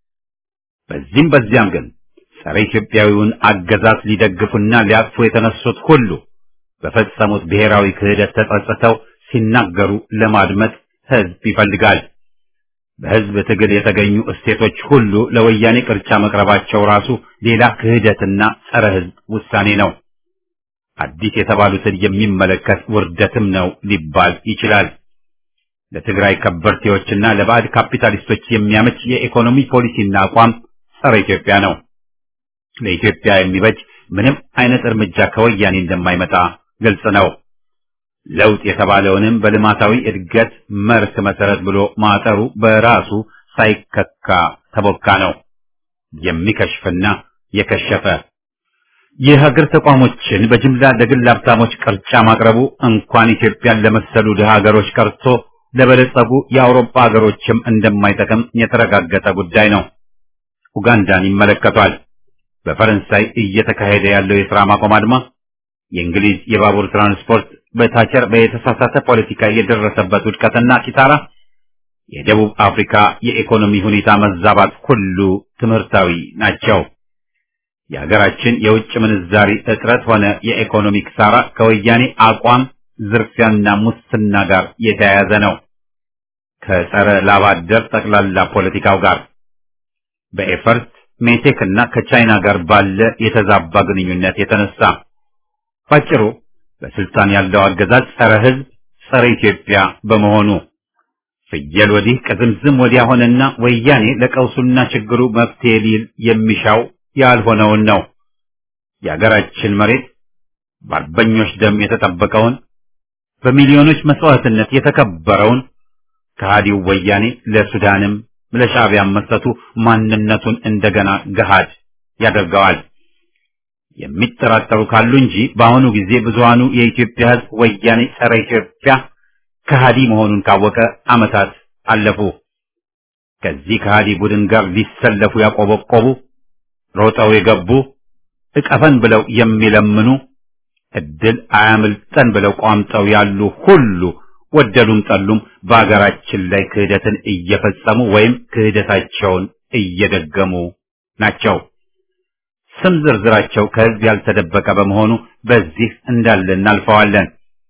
በዚህም በዚያም ግን ጸረ ኢትዮጵያዊውን አገዛዝ ሊደግፉና ሊያቅፉ የተነሱት ሁሉ በፈጸሙት ብሔራዊ ክህደት ተጸጽተው ሲናገሩ ለማድመጥ ህዝብ ይፈልጋል። በህዝብ ትግል የተገኙ እሴቶች ሁሉ ለወያኔ ቅርጫ መቅረባቸው ራሱ ሌላ ክህደትና ጸረ ህዝብ ውሳኔ ነው። አዲስ የተባሉትን የሚመለከት ውርደትም ነው ሊባል ይችላል። ለትግራይ ከበርቴዎችና ለባዕድ ካፒታሊስቶች የሚያመች የኢኮኖሚ ፖሊሲና አቋም ጸረ ኢትዮጵያ ነው። ለኢትዮጵያ የሚበጅ ምንም አይነት እርምጃ ከወያኔ እንደማይመጣ ግልጽ ነው። ለውጥ የተባለውንም በልማታዊ እድገት መርህ መሰረት ብሎ ማጠሩ በራሱ ሳይከካ ተቦካ ነው። የሚከሽፍና የከሸፈ የሀገር ተቋሞችን በጅምላ ለግል ሀብታሞች ቅርጫ ማቅረቡ እንኳን ኢትዮጵያን ለመሰሉ ድሃ ሀገሮች ቀርቶ ለበለጸጉ የአውሮፓ ሀገሮችም እንደማይጠቅም የተረጋገጠ ጉዳይ ነው። ኡጋንዳን ይመለከቷል። በፈረንሳይ እየተካሄደ ያለው የሥራ ማቆም አድማ፣ የእንግሊዝ የባቡር ትራንስፖርት በታቸር በተሳሳተ ፖለቲካ የደረሰበት ውድቀትና ኪሳራ፣ የደቡብ አፍሪካ የኢኮኖሚ ሁኔታ መዛባት ሁሉ ትምህርታዊ ናቸው። የሀገራችን የውጭ ምንዛሪ እጥረት ሆነ የኢኮኖሚ ኪሳራ ከወያኔ አቋም ዝርፊያና ሙስና ጋር የተያያዘ ነው። ከጸረ ላባደር ጠቅላላ ፖለቲካው ጋር በኤፈርት ሜቴክ እና ከቻይና ጋር ባለ የተዛባ ግንኙነት የተነሳ ባጭሩ በስልጣን ያለው አገዛዝ ጸረ ሕዝብ፣ ጸረ ኢትዮጵያ በመሆኑ ፍየል ወዲህ ቅዝምዝም ወዲያ ሆነና ወያኔ ለቀውሱና ችግሩ መፍትሄ ሊል የሚሻው ያልሆነውን ነው። የአገራችን መሬት በአርበኞች ደም የተጠበቀውን በሚሊዮኖች መስዋዕትነት የተከበረውን ከሃዲው ወያኔ ለሱዳንም ለሻዕቢያም መስጠቱ ማንነቱን እንደገና ገሃድ ያደርገዋል። የሚጠራጠሩ ካሉ እንጂ በአሁኑ ጊዜ ብዙሃኑ የኢትዮጵያ ሕዝብ ወያኔ ጸረ ኢትዮጵያ ከሃዲ መሆኑን ካወቀ ዓመታት አለፉ። ከዚህ ከሃዲ ቡድን ጋር ሊሰለፉ ያቆበቆቡ፣ ሮጠው የገቡ፣ እቀፈን ብለው የሚለምኑ፣ እድል አያምልጠን ብለው ቋምጠው ያሉ ሁሉ ወደዱም ጠሉም በአገራችን ላይ ክህደትን እየፈጸሙ ወይም ክህደታቸውን እየደገሙ ናቸው። ስም ዝርዝራቸው ከህዝብ ያልተደበቀ በመሆኑ በዚህ እንዳለ እናልፈዋለን።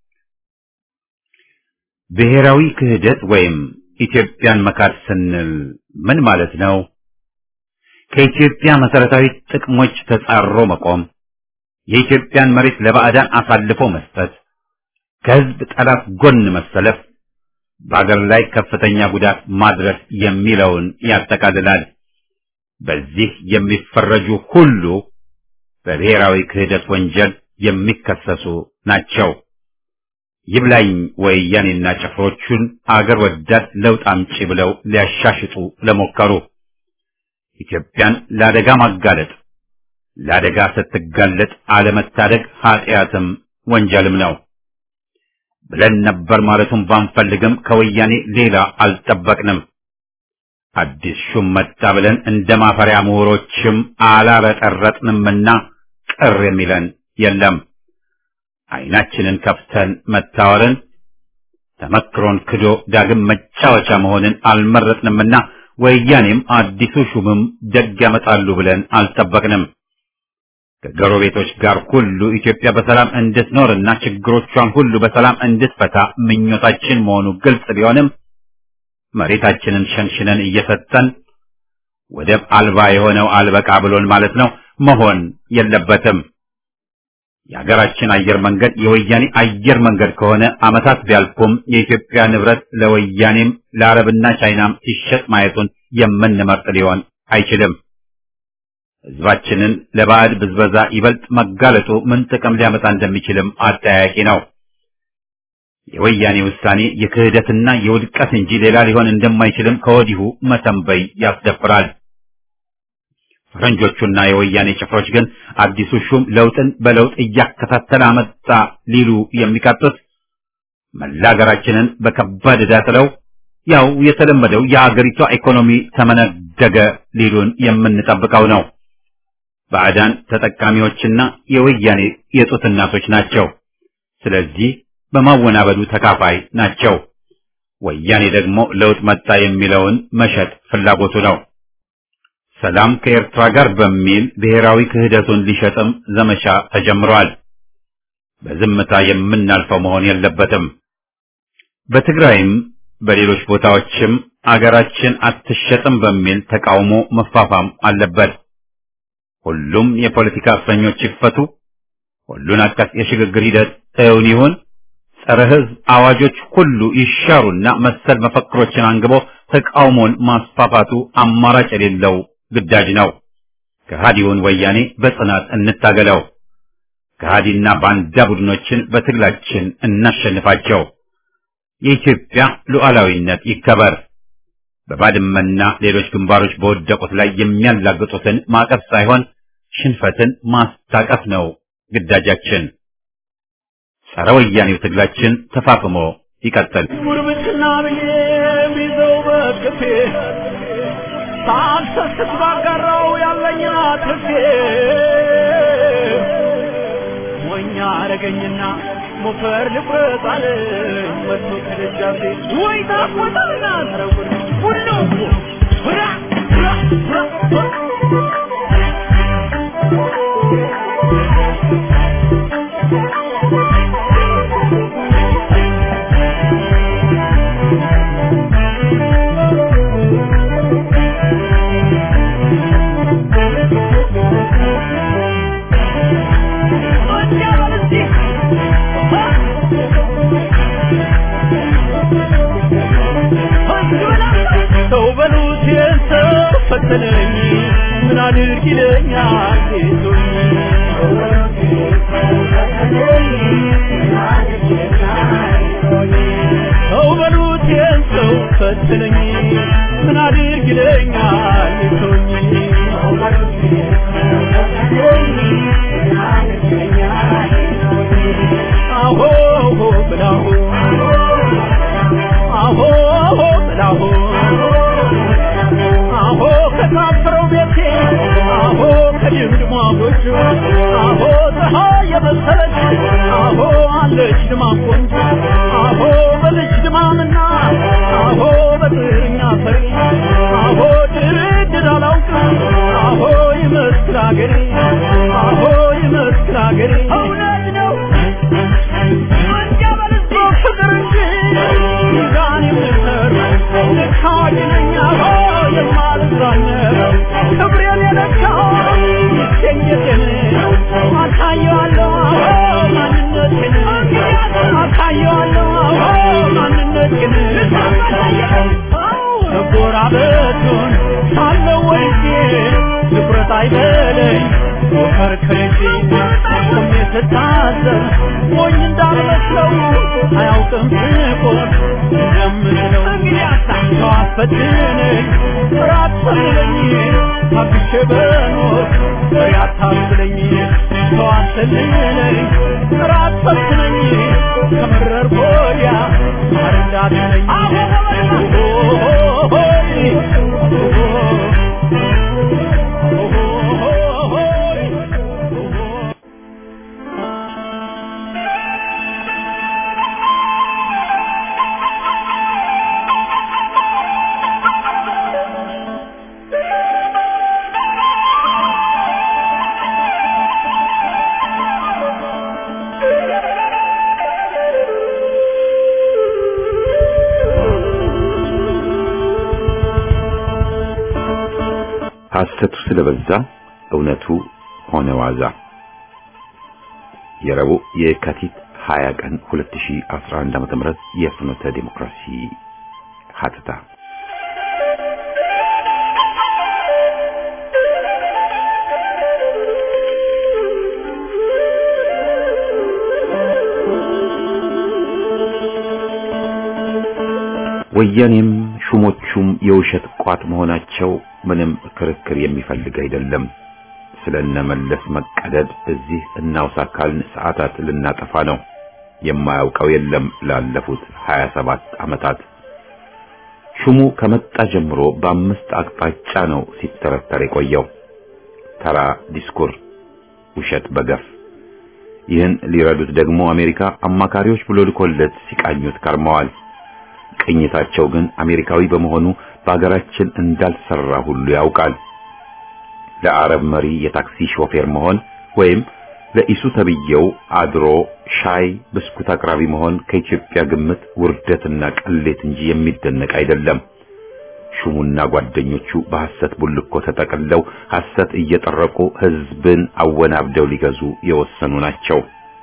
ብሔራዊ ክህደት ወይም ኢትዮጵያን መካድ ስንል ምን ማለት ነው? ከኢትዮጵያ መሰረታዊ ጥቅሞች ተጻሮ መቆም፣ የኢትዮጵያን መሬት ለባዕዳን አሳልፎ መስጠት፣ ከህዝብ ጠላት ጎን መሰለፍ፣ በአገር ላይ ከፍተኛ ጉዳት ማድረስ የሚለውን ያጠቃልላል። በዚህ የሚፈረጁ ሁሉ በብሔራዊ ክህደት ወንጀል የሚከሰሱ ናቸው። ይብላኝ ወያኔና ጭፍሮቹን አገር ወዳድ ለውጥ አምጪ ብለው ሊያሻሽጡ ለሞከሩ ኢትዮጵያን ለአደጋ ማጋለጥ፣ ለአደጋ ስትጋለጥ አለመታደግ ኃጢአትም ወንጀልም ነው ብለን ነበር ማለቱን ባንፈልግም ከወያኔ ሌላ አልጠበቅንም። አዲስ ሹም መጣ ብለን እንደ ማፈሪያ ምሁሮችም አላረጠረጥንምና ቅር የሚለን የለም። ዓይናችንን ከፍተን መታወርን ተመክሮን ክዶ ዳግም መጫወቻ መሆንን አልመረጥንምና ወያኔም አዲሱ ሹምም ደግ ያመጣሉ ብለን አልጠበቅንም። ከጎረቤቶች ጋር ሁሉ ኢትዮጵያ በሰላም እንድትኖርና ችግሮቿን ሁሉ በሰላም እንድትፈታ ምኞታችን መሆኑ ግልጽ ቢሆንም መሬታችንን ሸንሽነን እየሰጠን ወደብ አልባ የሆነው አልበቃ ብሎን ማለት ነው መሆን የለበትም። የሀገራችን አየር መንገድ የወያኔ አየር መንገድ ከሆነ ዓመታት ቢያልፉም የኢትዮጵያ ንብረት ለወያኔም ለአረብና ቻይናም ሲሸጥ ማየቱን የምንመርጥ ሊሆን አይችልም። ሕዝባችንን ለባዕድ ብዝበዛ ይበልጥ መጋለጡ ምን ጥቅም ሊያመጣ እንደሚችልም አጠያያቂ ነው። የወያኔ ውሳኔ የክህደትና የውድቀት እንጂ ሌላ ሊሆን እንደማይችልም ከወዲሁ መተንበይ ያስደፍራል። ፈረንጆቹና የወያኔ ጭፍሮች ግን አዲሱ ሹም ለውጥን በለውጥ እያከታተለ አመጣ ሊሉ የሚቃጡት መላ ሀገራችንን በከባድ ዕዳ ጥለው ያው የተለመደው የአገሪቷ ኢኮኖሚ ተመነደገ ሊሉን የምንጠብቀው ነው። ባዕዳን ተጠቃሚዎችና የወያኔ የጡት እናቶች ናቸው። ስለዚህ በማወናበዱ ተካፋይ ናቸው። ወያኔ ደግሞ ለውጥ መጣ የሚለውን መሸጥ ፍላጎቱ ነው። ሰላም ከኤርትራ ጋር በሚል ብሔራዊ ክህደቱን ሊሸጥም ዘመቻ ተጀምሯል። በዝምታ የምናልፈው መሆን የለበትም። በትግራይም በሌሎች ቦታዎችም አገራችን አትሸጥም በሚል ተቃውሞ መፋፋም አለበት። ሁሉም የፖለቲካ እስረኞች ይፈቱ፣ ሁሉን አቀፍ የሽግግር ሂደት እውን ይሁን፣ ጸረ ሕዝብ አዋጆች ሁሉ ይሻሩና መሰል መፈክሮችን አንግቦ ተቃውሞን ማስፋፋቱ አማራጭ የሌለው ግዳጅ ነው። ከሃዲውን ወያኔ በጽናት እንታገለው። ከሃዲና ባንዳ ቡድኖችን በትግላችን እናሸንፋቸው። የኢትዮጵያ ሉዓላዊነት ይከበር። በባድመና ሌሎች ግንባሮች በወደቁት ላይ የሚያላግጡትን ማቀፍ ሳይሆን ሽንፈትን ማስታቀፍ ነው ግዳጃችን። ጸረ ወያኔው ትግላችን ተፋፍሞ ይቀጥል። ጉርብትና ብዬ ቢዘው በክፌ ሳልሰስት ባጋራው ያለኝ አትርፌ ሞኛ አረገኝና ሞፈር ልቁረጥ አለኝ መጥቶ ከደጃፌ ወይ ታቆጣና ተረጉር ሁሉ ሁራ ሁራ ሁራ Hey! ፈተነኝ ምን አድርግ ይለኛል ጌቶኝ ሰው በሉት ይህን ሰው ፈተነኝ ምን አድርግ ይለኛል ጌቶኝ አሆ ብላሁ አሆ ብላሁ አሆ ከታፈረው ቤቴ አሆ ከድምድሟ ጎጆ አሆ ፀሐይ የመሰለች አሆ አለች ድማም ቆንጆ አሆ በልጅ ድማምና አሆ በጥርኛ ፈሪ አሆ ድርድር አላውቅም አሆ ይመስክር አገሬ አሆ ይመስክር አገሬ እውነት ነው ፍቅር እንጂ ሚዛን የምሰር ልካጅ ነኝ አሆ የማልዛነር ክብሬን የለካው ይገኘቴን አሳየዋለሁ አሆ ማንነቴን አሳየዋለሁ አሆ ማንነቴን መጎራበቱን ሳለው ወልጄ ትኩረት አይበለኝ ከርከሬ ቆሜ ስታዘብ ሞኝ እንዳልመስለው አያውቅም ስቆም እንደምለው ሰው አስፈትነኝ ራት ሰልለኝ ታግሼ በኖር ፍሬ አታስለኝ ሰው አሰልለኝ ራት ፈትነኝ ከመረር ወዲያ ማር እንዳትለኝ ሐሰቱ ስለበዛ እውነቱ ሆነ ዋዛ። የረቡዕ የካቲት 20 ቀን 2011 ዓ.ም የፍኖተ ዲሞክራሲ ሀተታ ወያኔም ሹሞቹም የውሸት ቋት መሆናቸው ምንም ክርክር የሚፈልግ አይደለም። ስለነመለስ መቀደድ እዚህ እናውሳ ካልን ሰዓታት ልናጠፋ ነው። የማያውቀው የለም ላለፉት 27 ዓመታት ሹሙ ከመጣ ጀምሮ በአምስት አቅጣጫ ነው ሲተረተር የቆየው። ተራ ዲስኩር፣ ውሸት በገፍ ይህን ሊረዱት ደግሞ አሜሪካ አማካሪዎች ብሎ ልኮለት ሲቃኙት ከርመዋል። ቅኝታቸው ግን አሜሪካዊ በመሆኑ በአገራችን እንዳልሰራ ሁሉ ያውቃል። ለአረብ መሪ የታክሲ ሾፌር መሆን ወይም ለኢሱ ተብየው አድሮ ሻይ ብስኩት አቅራቢ መሆን ከኢትዮጵያ ግምት ውርደትና ቅሌት እንጂ የሚደነቅ አይደለም። ሹሙና ጓደኞቹ በሐሰት ቡልኮ ተጠቅለው ሐሰት እየጠረቁ ሕዝብን አወናብደው ሊገዙ የወሰኑ ናቸው።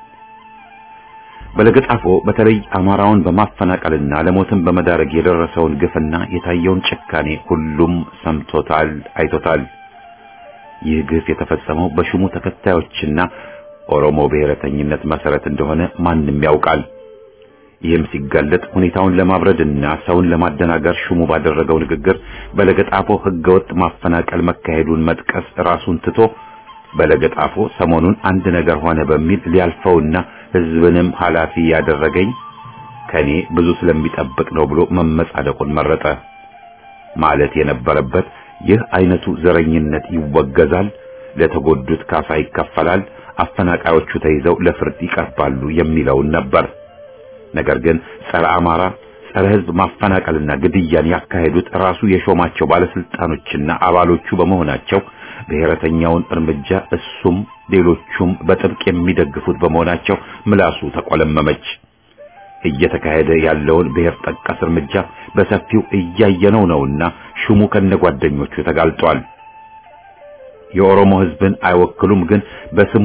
በለገጣፎ በተለይ አማራውን በማፈናቀልና ለሞትም በመዳረግ የደረሰውን ግፍና የታየውን ጭካኔ ሁሉም ሰምቶታል፣ አይቶታል። ይህ ግፍ የተፈጸመው በሹሙ ተከታዮችና ኦሮሞ ብሔረተኝነት መሰረት እንደሆነ ማንም ያውቃል። ይህም ሲጋለጥ ሁኔታውን ለማብረድና ሰውን ለማደናገር ሹሙ ባደረገው ንግግር በለገጣፎ ህገወጥ ማፈናቀል መካሄዱን መጥቀስ ራሱን ትቶ በለገጣፎ ሰሞኑን አንድ ነገር ሆነ በሚል ሊያልፈውና ህዝብንም ኃላፊ ያደረገኝ ከኔ ብዙ ስለሚጠብቅ ነው ብሎ መመጻደቁን መረጠ። ማለት የነበረበት ይህ አይነቱ ዘረኝነት ይወገዛል፣ ለተጎዱት ካሳ ይከፈላል፣ አፈናቃዮቹ ተይዘው ለፍርድ ይቀርባሉ የሚለውን ነበር። ነገር ግን ጸረ አማራ፣ ጸረ ህዝብ ማፈናቀልና ግድያን ያካሄዱት ራሱ የሾማቸው ባለስልጣኖችና አባሎቹ በመሆናቸው ብሔረተኛውን እርምጃ እሱም ሌሎቹም በጥብቅ የሚደግፉት በመሆናቸው ምላሱ ተቆለመመች። እየተካሄደ ያለውን ብሔር ጠቀስ እርምጃ በሰፊው እያየነው ነውና ሹሙ ከነጓደኞቹ ተጋልጧል። የኦሮሞ ህዝብን አይወክሉም፣ ግን በስሙ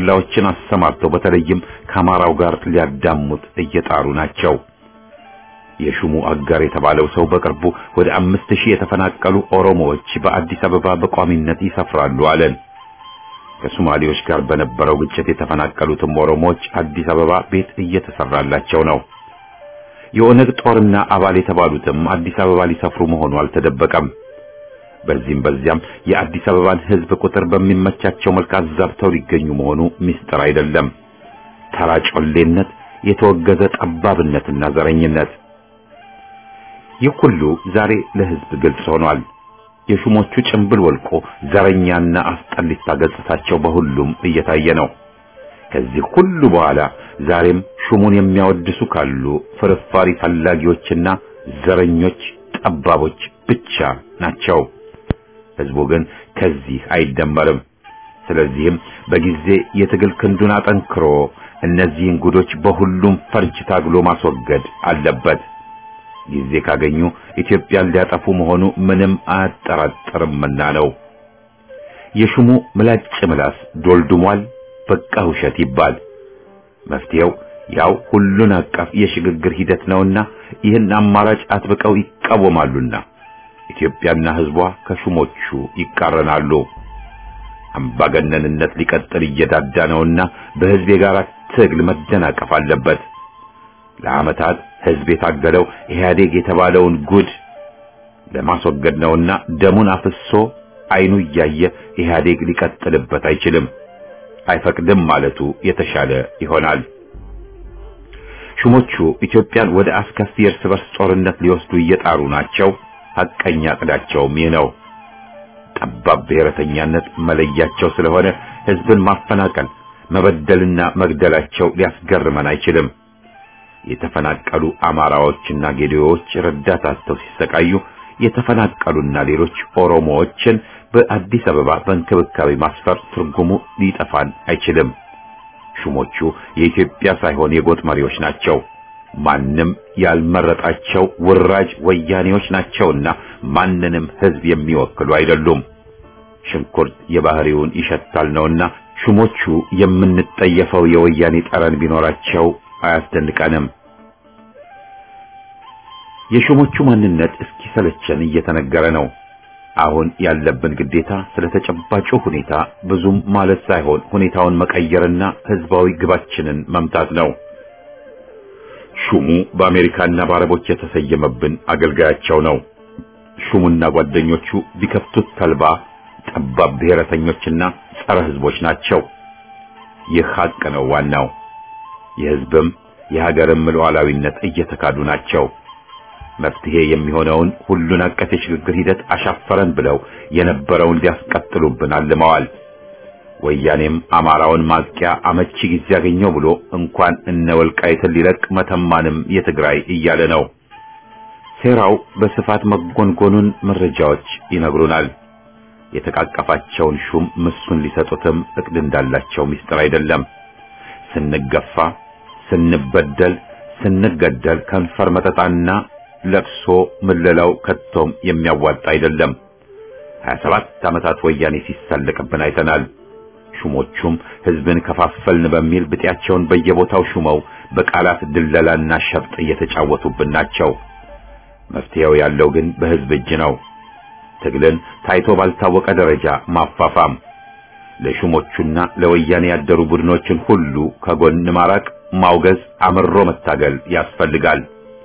ወሮበላዎችን አሰማርተው በተለይም ከአማራው ጋር ሊያዳሙት እየጣሩ ናቸው። የሹሙ አጋር የተባለው ሰው በቅርቡ ወደ አምስት ሺህ የተፈናቀሉ ኦሮሞዎች በአዲስ አበባ በቋሚነት ይሰፍራሉ አለን። ከሶማሌዎች ጋር በነበረው ግጭት የተፈናቀሉትም ኦሮሞዎች አዲስ አበባ ቤት እየተሰራላቸው ነው። የኦነግ ጦርና አባል የተባሉትም አዲስ አበባ ሊሰፍሩ መሆኑ አልተደበቀም። በዚህም በዚያም የአዲስ አበባን ሕዝብ ቁጥር በሚመቻቸው መልክ አዛብተው ሊገኙ መሆኑ ምስጢር አይደለም። ተራ ጮሌነት፣ የተወገዘ ጠባብነትና ዘረኝነት ይህ ሁሉ ዛሬ ለሕዝብ ግልጽ ሆኗል። የሹሞቹ ጭንብል ወልቆ ዘረኛና አስጠሊታ ገጽታቸው በሁሉም እየታየ ነው። ከዚህ ሁሉ በኋላ ዛሬም ሹሙን የሚያወድሱ ካሉ ፍርፋሪ ፈላጊዎችና ዘረኞች፣ ጠባቦች ብቻ ናቸው። ሕዝቡ ግን ከዚህ አይደመርም። ስለዚህም በጊዜ የትግል ክንዱን አጠንክሮ እነዚህን ጉዶች በሁሉም ፈርጅ ታግሎ ማስወገድ አለበት። ጊዜ ካገኙ ኢትዮጵያን ሊያጠፉ መሆኑ ምንም አያጠራጥርምና ነው። የሹሙ ምላጭ ምላስ ዶልድሟል። በቃ ውሸት ይባል። መፍትሄው ያው ሁሉን አቀፍ የሽግግር ሂደት ነውና ይህን አማራጭ አጥብቀው ይቃወማሉና ኢትዮጵያና ሕዝቧ ከሹሞቹ ይቃረናሉ። አምባገነንነት ሊቀጥል እየዳዳ ነውና በሕዝብ የጋራ ትግል መደናቀፍ አለበት። ለዓመታት ሕዝብ የታገለው ኢህአዴግ የተባለውን ጉድ ለማስወገድ ነውና ደሙን አፍሶ አይኑ እያየ ኢህአዴግ ሊቀጥልበት አይችልም፣ አይፈቅድም ማለቱ የተሻለ ይሆናል። ሹሞቹ ኢትዮጵያን ወደ አስከፊ የእርስ በርስ ጦርነት ሊወስዱ እየጣሩ ናቸው። ሐቀኛ ዕቅዳቸውም ይህ ነው። ጠባብ ብሔረተኛነት መለያቸው ስለሆነ ሕዝብን ማፈናቀል፣ መበደልና መግደላቸው ሊያስገርመን አይችልም። የተፈናቀሉ አማራዎችና ጌዴዎች ረዳት አጥተው ሲሰቃዩ የተፈናቀሉና ሌሎች ኦሮሞዎችን በአዲስ አበባ በእንክብካቤ ማስፈር ትርጉሙ ሊጠፋን አይችልም። ሹሞቹ የኢትዮጵያ ሳይሆን የጎጥ መሪዎች ናቸው። ማንም ያልመረጣቸው ውራጅ ወያኔዎች ናቸውና ማንንም ሕዝብ የሚወክሉ አይደሉም። ሽንኩርት የባህሪውን ይሸታል ነውና ሹሞቹ የምንጠየፈው የወያኔ ጠረን ቢኖራቸው አያስደንቀንም። የሹሞቹ ማንነት እስኪሰለቸን እየተነገረ ነው። አሁን ያለብን ግዴታ ስለ ተጨባጩ ሁኔታ ብዙም ማለት ሳይሆን ሁኔታውን መቀየርና ህዝባዊ ግባችንን መምታት ነው። ሹሙ በአሜሪካና በአረቦች የተሰየመብን አገልጋያቸው ነው። ሹሙና ጓደኞቹ ቢከፍቱት ተልባ ጠባብ ብሔረተኞችና ጸረ ህዝቦች ናቸው። ይህ ሀቅ ነው ዋናው። የህዝብም የሀገርም ሉዓላዊነት እየተካዱ ናቸው። መፍትሄ የሚሆነውን ሁሉን አቀፍ የሽግግር ሂደት አሻፈረን ብለው የነበረውን ሊያስቀጥሉብን አልመዋል። ወያኔም አማራውን ማጥቂያ አመቺ ጊዜ ያገኘው ብሎ እንኳን እነ ወልቃይትን ሊለቅ መተማንም የትግራይ እያለ ነው። ሴራው በስፋት መጎንጎኑን መረጃዎች ይነግሩናል። የተቃቀፋቸውን ሹም ምሱን ሊሰጡትም እቅድ እንዳላቸው ምስጢር አይደለም። ስንገፋ፣ ስንበደል፣ ስንገደል ከንፈር መጠጣና ለቅሶ ምለላው ከቶም የሚያዋጣ አይደለም። 27 ዓመታት ወያኔ ሲሳለቅብን አይተናል። ሹሞቹም ህዝብን ከፋፈልን በሚል ብጤያቸውን በየቦታው ሹመው በቃላት ድለላና ሸፍጥ እየተጫወቱብን ናቸው። መፍትሄው ያለው ግን በህዝብ እጅ ነው። ትግልን ታይቶ ባልታወቀ ደረጃ ማፋፋም፣ ለሹሞቹና ለወያኔ ያደሩ ቡድኖችን ሁሉ ከጎን ማራቅ፣ ማውገዝ፣ አምሮ መታገል ያስፈልጋል።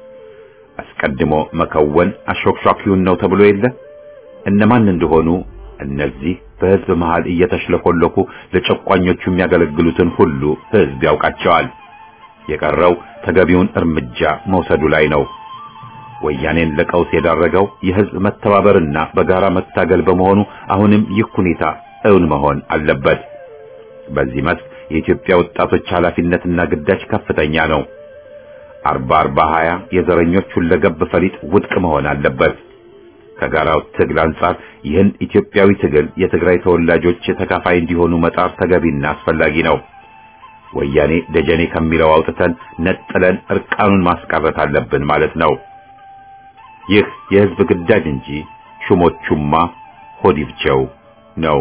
አስቀድሞ መከወን አሾክሿኪውን ነው ተብሎ የለ እነማን እንደሆኑ እነዚህ በህዝብ መሃል እየተሽለኮለኩ ለጨቋኞቹ የሚያገለግሉትን ሁሉ ህዝብ ያውቃቸዋል። የቀረው ተገቢውን እርምጃ መውሰዱ ላይ ነው። ወያኔን ለቀውስ የዳረገው የህዝብ መተባበርና በጋራ መታገል በመሆኑ አሁንም ይህ ሁኔታ እውን መሆን አለበት። በዚህ መስክ የኢትዮጵያ ወጣቶች ኃላፊነትና ግዳጅ ከፍተኛ ነው። አርባ አርባ ሀያ የዘረኞች ሁለገብ ፈሊጥ ውድቅ መሆን አለበት። ከጋራው ትግል አንጻር ይህን ኢትዮጵያዊ ትግል የትግራይ ተወላጆች ተካፋይ እንዲሆኑ መጣር ተገቢና አስፈላጊ ነው። ወያኔ ደጀኔ ከሚለው አውጥተን ነጥለን እርቃኑን ማስቀረት አለብን ማለት ነው። ይህ የህዝብ ግዳጅ እንጂ ሹሞቹማ ሆዲብቸው ነው።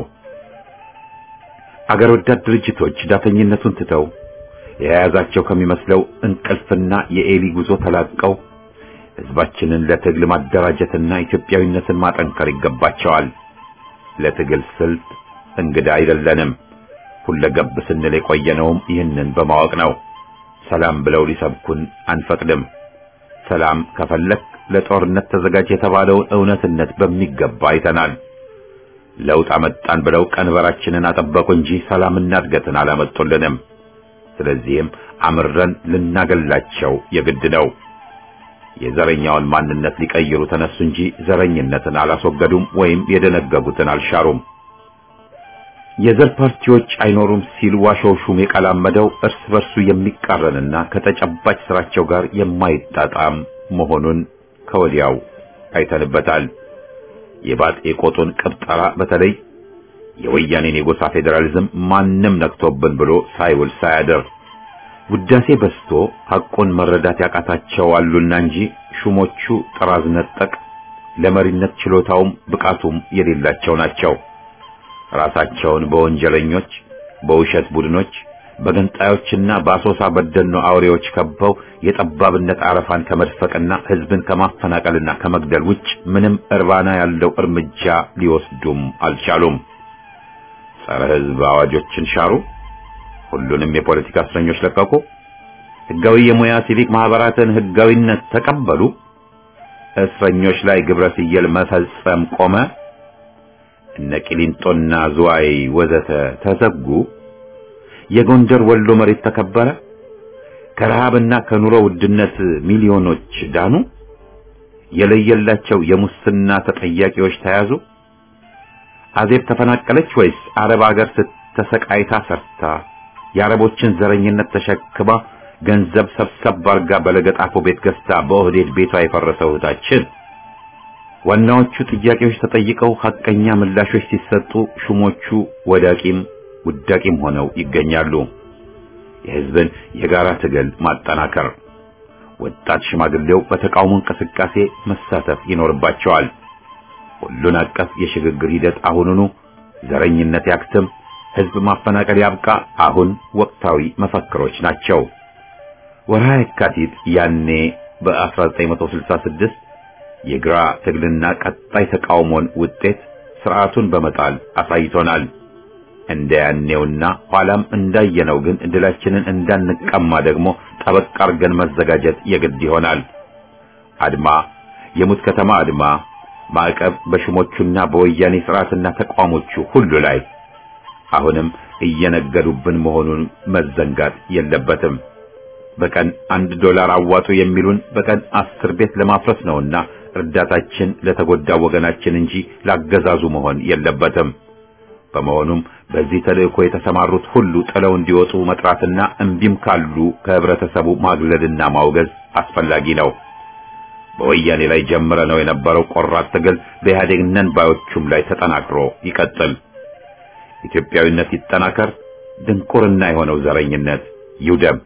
አገር ወዳድ ድርጅቶች ዳተኝነቱን ትተው የያዛቸው ከሚመስለው እንቅልፍና የኤሊ ጉዞ ተላቀው ህዝባችንን ለትግል ማደራጀትና ኢትዮጵያዊነትን ማጠንከር ይገባቸዋል። ለትግል ስልት እንግዳ አይደለንም። ሁለገብ ስንል የቆየነውም ይህንን በማወቅ ነው። ሰላም ብለው ሊሰብኩን አንፈቅድም። ሰላም ከፈለክ ለጦርነት ተዘጋጅ የተባለውን እውነትነት በሚገባ አይተናል። ለውጥ አመጣን ብለው ቀንበራችንን አጠበቁ እንጂ ሰላምና እድገትን አላመጡልንም። ስለዚህም አምረን ልናገላቸው የግድ ነው። የዘረኛውን ማንነት ሊቀይሩ ተነሱ እንጂ ዘረኝነትን አላስወገዱም ወይም የደነገጉትን አልሻሩም። የዘር ፓርቲዎች አይኖሩም ሲል ዋሾው ሹም የቀላመደው እርስ በርሱ የሚቃረንና ከተጨባጭ ስራቸው ጋር የማይጣጣም መሆኑን ከወዲያው አይተንበታል። የባጤ ቆጡን ቅብጠራ በተለይ የወያኔን የጎሳ ፌዴራሊዝም ማንም ነክቶብን ብሎ ሳይውል ሳያደር ውዳሴ በስቶ ሐቁን መረዳት ያቃታቸው አሉና እንጂ ሹሞቹ ጥራዝ ነጠቅ ለመሪነት ችሎታውም ብቃቱም የሌላቸው ናቸው። ራሳቸውን በወንጀለኞች፣ በውሸት ቡድኖች፣ በገንጣዮችና በአሶሳ በደኖ አውሬዎች ከበው የጠባብነት አረፋን ከመድፈቅና ሕዝብን ከማፈናቀልና ከመግደል ውጭ ምንም እርባና ያለው እርምጃ ሊወስዱም አልቻሉም። ጸረ ሕዝብ አዋጆችን ሻሩ። ሁሉንም የፖለቲካ እስረኞች ለቀቁ። ሕጋዊ የሙያ ሲቪክ ማህበራትን ሕጋዊነት ተቀበሉ። እስረኞች ላይ ግብረ ስየል መፈጸም ቆመ። እነ ቂሊንጦና ዝዋይ ወዘተ ተዘጉ። የጎንደር ወሎ መሬት ተከበረ። ከረሃብና ከኑሮ ውድነት ሚሊዮኖች ዳኑ። የለየላቸው የሙስና ተጠያቂዎች ተያዙ። አዜብ ተፈናቀለች ወይስ አረብ ሀገር ስተሰቃይታ ሰርታ የአረቦችን ዘረኝነት ተሸክማ ገንዘብ ሰብሰብ አርጋ በለገጣፎ ቤት ገዝታ በኦህዴድ ቤቷ የፈረሰው እህታችን? ዋናዎቹ ጥያቄዎች ተጠይቀው ሐቀኛ ምላሾች ሲሰጡ ሹሞቹ ወዳቂም ውዳቂም ሆነው ይገኛሉ። የሕዝብን የጋራ ትግል ማጠናከር፣ ወጣት ሽማግሌው በተቃውሞ እንቅስቃሴ መሳተፍ ይኖርባቸዋል። ሁሉን አቀፍ የሽግግር ሂደት አሁኑኑ፣ ዘረኝነት ያክትም፣ ሕዝብ ማፈናቀል ያብቃ፣ አሁን ወቅታዊ መፈክሮች ናቸው። ወርሃ የካቲት ያኔ በ1966 የግራ ትግልና ቀጣይ ተቃውሞን ውጤት ስርዓቱን በመጣል አሳይቶናል። እንደ ያኔውና ኋላም እንዳየነው ግን ድላችንን እንዳንቀማ ደግሞ ጠበቅ አርገን መዘጋጀት የግድ ይሆናል። አድማ፣ የሙት ከተማ አድማ፣ ማዕቀብ በሹሞቹና በወያኔ ስርዓትና ተቋሞቹ ሁሉ ላይ አሁንም እየነገዱብን መሆኑን መዘንጋት የለበትም። በቀን አንድ ዶላር አዋጡ የሚሉን በቀን አስር ቤት ለማፍረስ ነውና እርዳታችን ለተጎዳው ወገናችን እንጂ ላገዛዙ መሆን የለበትም። በመሆኑም በዚህ ተልእኮ የተሰማሩት ሁሉ ጥለው እንዲወጡ መጥራትና እምቢም ካሉ ከህብረተሰቡ ማግለልና ማውገዝ አስፈላጊ ነው። በወያኔ ላይ ጀምረ ነው የነበረው ቆራጥ ትግል በኢህአዴግ ነን ባዮቹም ላይ ተጠናክሮ ይቀጥል። ኢትዮጵያዊነት ይጠናከር። ድንቁርና የሆነው ዘረኝነት ይውደም።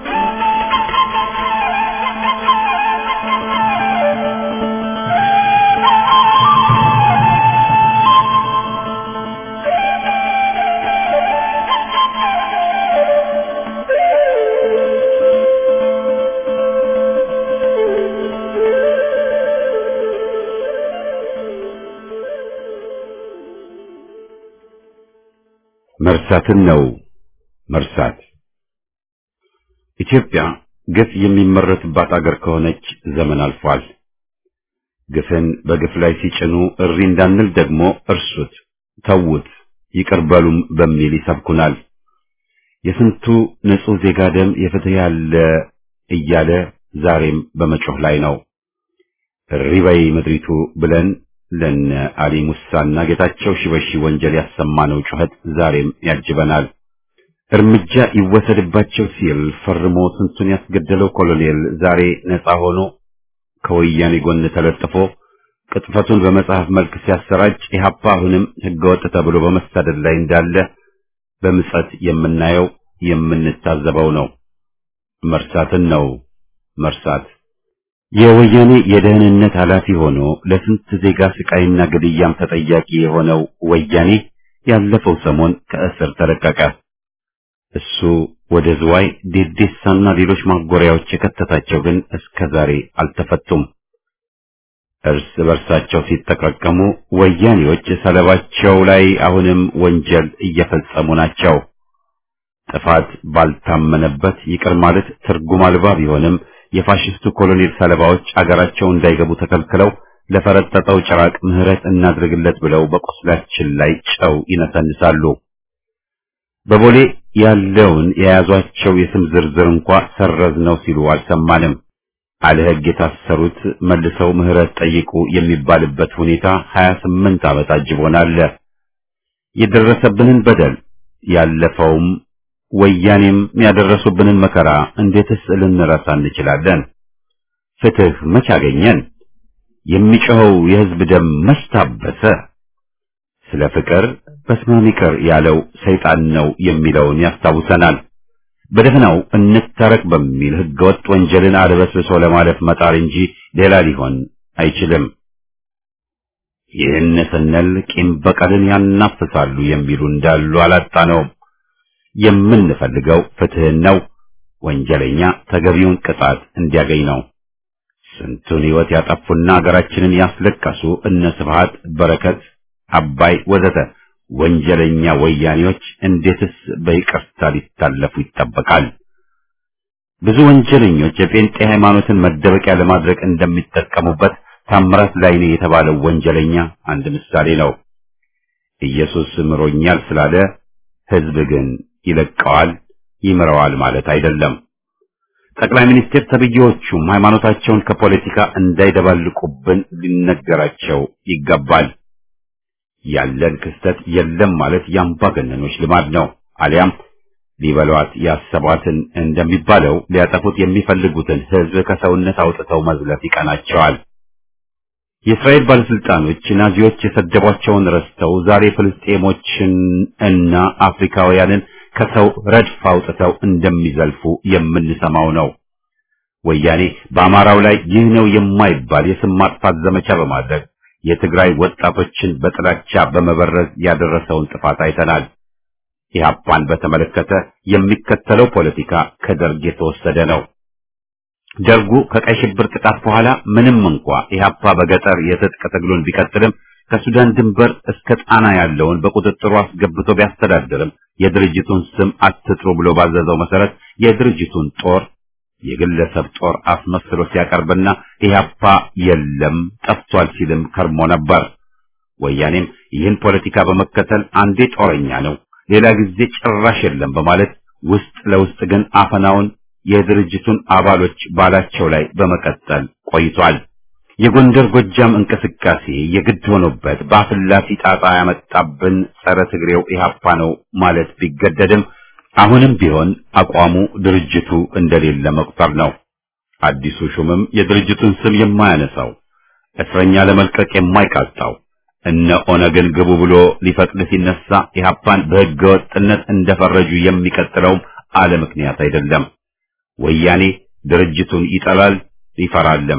መርሳትን ነው መርሳት። ኢትዮጵያ ግፍ የሚመረትባት አገር ከሆነች ዘመን አልፏል። ግፍን በግፍ ላይ ሲጭኑ እሪ እንዳንል ደግሞ እርሱት፣ ተዉት፣ ይቅር በሉም በሚል ይሰብኩናል። የስንቱ ንጹሕ ዜጋ ደም የፍትህ ያለ እያለ ዛሬም በመጮህ ላይ ነው። እሪ በይ ምድሪቱ ብለን ለነ አሊ ሙሳና ጌታቸው ሺበሺ ወንጀል ያሰማነው ጩኸት ዛሬም ያጅበናል። እርምጃ ይወሰድባቸው ሲል ፈርሞ ስንቱን ያስገደለው ኮሎኔል ዛሬ ነፃ ሆኖ ከወያኔ ጎን ተለጥፎ ቅጥፈቱን በመጽሐፍ መልክ ሲያሰራጭ ኢህአፓ አሁንም ህገወጥ ተብሎ በመሳደድ ላይ እንዳለ በምጸት የምናየው የምንታዘበው ነው። መርሳትን ነው መርሳት። የወያኔ የደህንነት ኃላፊ ሆኖ ለስንት ዜጋ ስቃይና ግድያም ተጠያቂ የሆነው ወያኔ ያለፈው ሰሞን ከእስር ተለቀቀ። እሱ ወደ ዝዋይ ዴዴሳና ሌሎች ማጎሪያዎች የከተታቸው ግን እስከ ዛሬ አልተፈቱም። እርስ በርሳቸው ሲጠቃቀሙ ወያኔዎች ሰለባቸው ላይ አሁንም ወንጀል እየፈጸሙ ናቸው። ጥፋት ባልታመነበት ይቅር ማለት ትርጉም አልባ ቢሆንም የፋሽስቱ ኮሎኔል ሰለባዎች አገራቸው እንዳይገቡ ተከልክለው ለፈረጠጠው ጭራቅ ምህረት እናድርግለት ብለው በቁስላችን ላይ ጨው ይነሰንሳሉ። በቦሌ ያለውን የያዟቸው የስም ዝርዝር እንኳ ሰረዝ ነው ሲሉ አልሰማንም። አለ ሕግ የታሰሩት መልሰው ምህረት ጠይቁ የሚባልበት ሁኔታ 28 ዓመት አጅቦናል። የደረሰብንን በደል ያለፈውም ወያኔም ያደረሱብንን መከራ እንዴትስ ልንረሳ እንችላለን? ፍትህ መች አገኘን? የሚጮኸው የሕዝብ ደም መች ታበሰ? ስለ ፍቅር በስመ ይቅር ያለው ሰይጣን ነው የሚለውን ያስታውሰናል። በደፈናው እንታረቅ በሚል ህገወጥ ወንጀልን አድበስብሶ ለማለፍ መጣር እንጂ ሌላ ሊሆን አይችልም። ይህን ስንል ቂም በቀልን ያናፍሳሉ የሚሉ እንዳሉ አላጣነውም። የምንፈልገው ፍትህን ነው። ወንጀለኛ ተገቢውን ቅጣት እንዲያገኝ ነው። ስንቱን ሕይወት ያጠፉና ሀገራችንን ያስለቀሱ እነ ስብሃት፣ በረከት፣ አባይ ወዘተ ወንጀለኛ ወያኔዎች እንዴትስ በይቅርታ ሊታለፉ ይጠበቃል? ብዙ ወንጀለኞች የጴንጤ ሃይማኖትን መደበቂያ ለማድረግ እንደሚጠቀሙበት ታምራት ላይኔ የተባለው ወንጀለኛ አንድ ምሳሌ ነው። ኢየሱስ ምሮኛል ስላለ ህዝብ ግን ይለቀዋል፣ ይምረዋል ማለት አይደለም። ጠቅላይ ሚኒስትር ተብዬዎቹም ሃይማኖታቸውን ከፖለቲካ እንዳይደባልቁብን ሊነገራቸው ይገባል። ያለን ክስተት የለም ማለት የአምባገነኖች ልማድ ነው። አሊያም ሊበሏት ያሰቧትን እንደሚባለው ሊያጠፉት የሚፈልጉትን ህዝብ ከሰውነት አውጥተው መዝለፍ ይቀናቸዋል። የእስራኤል ባለስልጣኖች ናዚዎች የሰደቧቸውን ረስተው ዛሬ ፍልስጤሞችን እና አፍሪካውያንን ከሰው ረድፍ አውጥተው እንደሚዘልፉ የምንሰማው ነው። ወያኔ በአማራው ላይ ይህ ነው የማይባል የስም ማጥፋት ዘመቻ በማድረግ የትግራይ ወጣቶችን በጥላቻ በመበረዝ ያደረሰውን ጥፋት አይተናል። ኢህአፓን በተመለከተ የሚከተለው ፖለቲካ ከደርግ የተወሰደ ነው። ደርጉ ከቀይ ሽብር ጥቃት በኋላ ምንም እንኳ ኢህአፓ በገጠር የትጥቅ ትግሉን ቢቀጥልም ከሱዳን ድንበር እስከ ጣና ያለውን በቁጥጥሩ አስገብቶ ቢያስተዳድርም የድርጅቱን ስም አትጥሩ ብሎ ባዘዘው መሰረት የድርጅቱን ጦር የግለሰብ ጦር አስመስሎ ሲያቀርብና ኢህአፓ የለም ጠፍቷል ሲልም ከርሞ ነበር። ወያኔም ይህን ፖለቲካ በመከተል አንዴ ጦረኛ ነው፣ ሌላ ጊዜ ጭራሽ የለም በማለት ውስጥ ለውስጥ ግን አፈናውን የድርጅቱን አባሎች ባላቸው ላይ በመቀጠል ቆይቷል። የጎንደር ጎጃም እንቅስቃሴ የግድ ሆኖበት በአፍላፊ ጣጣ ያመጣብን ጸረ ትግሬው ኢህአፓ ነው ማለት ቢገደድም አሁንም ቢሆን አቋሙ ድርጅቱ እንደሌለ መቁጠር ነው። አዲሱ ሹምም የድርጅቱን ስም የማያነሳው እስረኛ ለመልቀቅ የማይቃጣው እነ ኦነግን ግቡ ብሎ ሊፈቅድ ሲነሳ ኢህአፓን በሕገ ወጥነት እንደፈረጁ የሚቀጥለውም አለ ምክንያት አይደለም። ወያኔ ድርጅቱን ይጠላል ይፈራልም።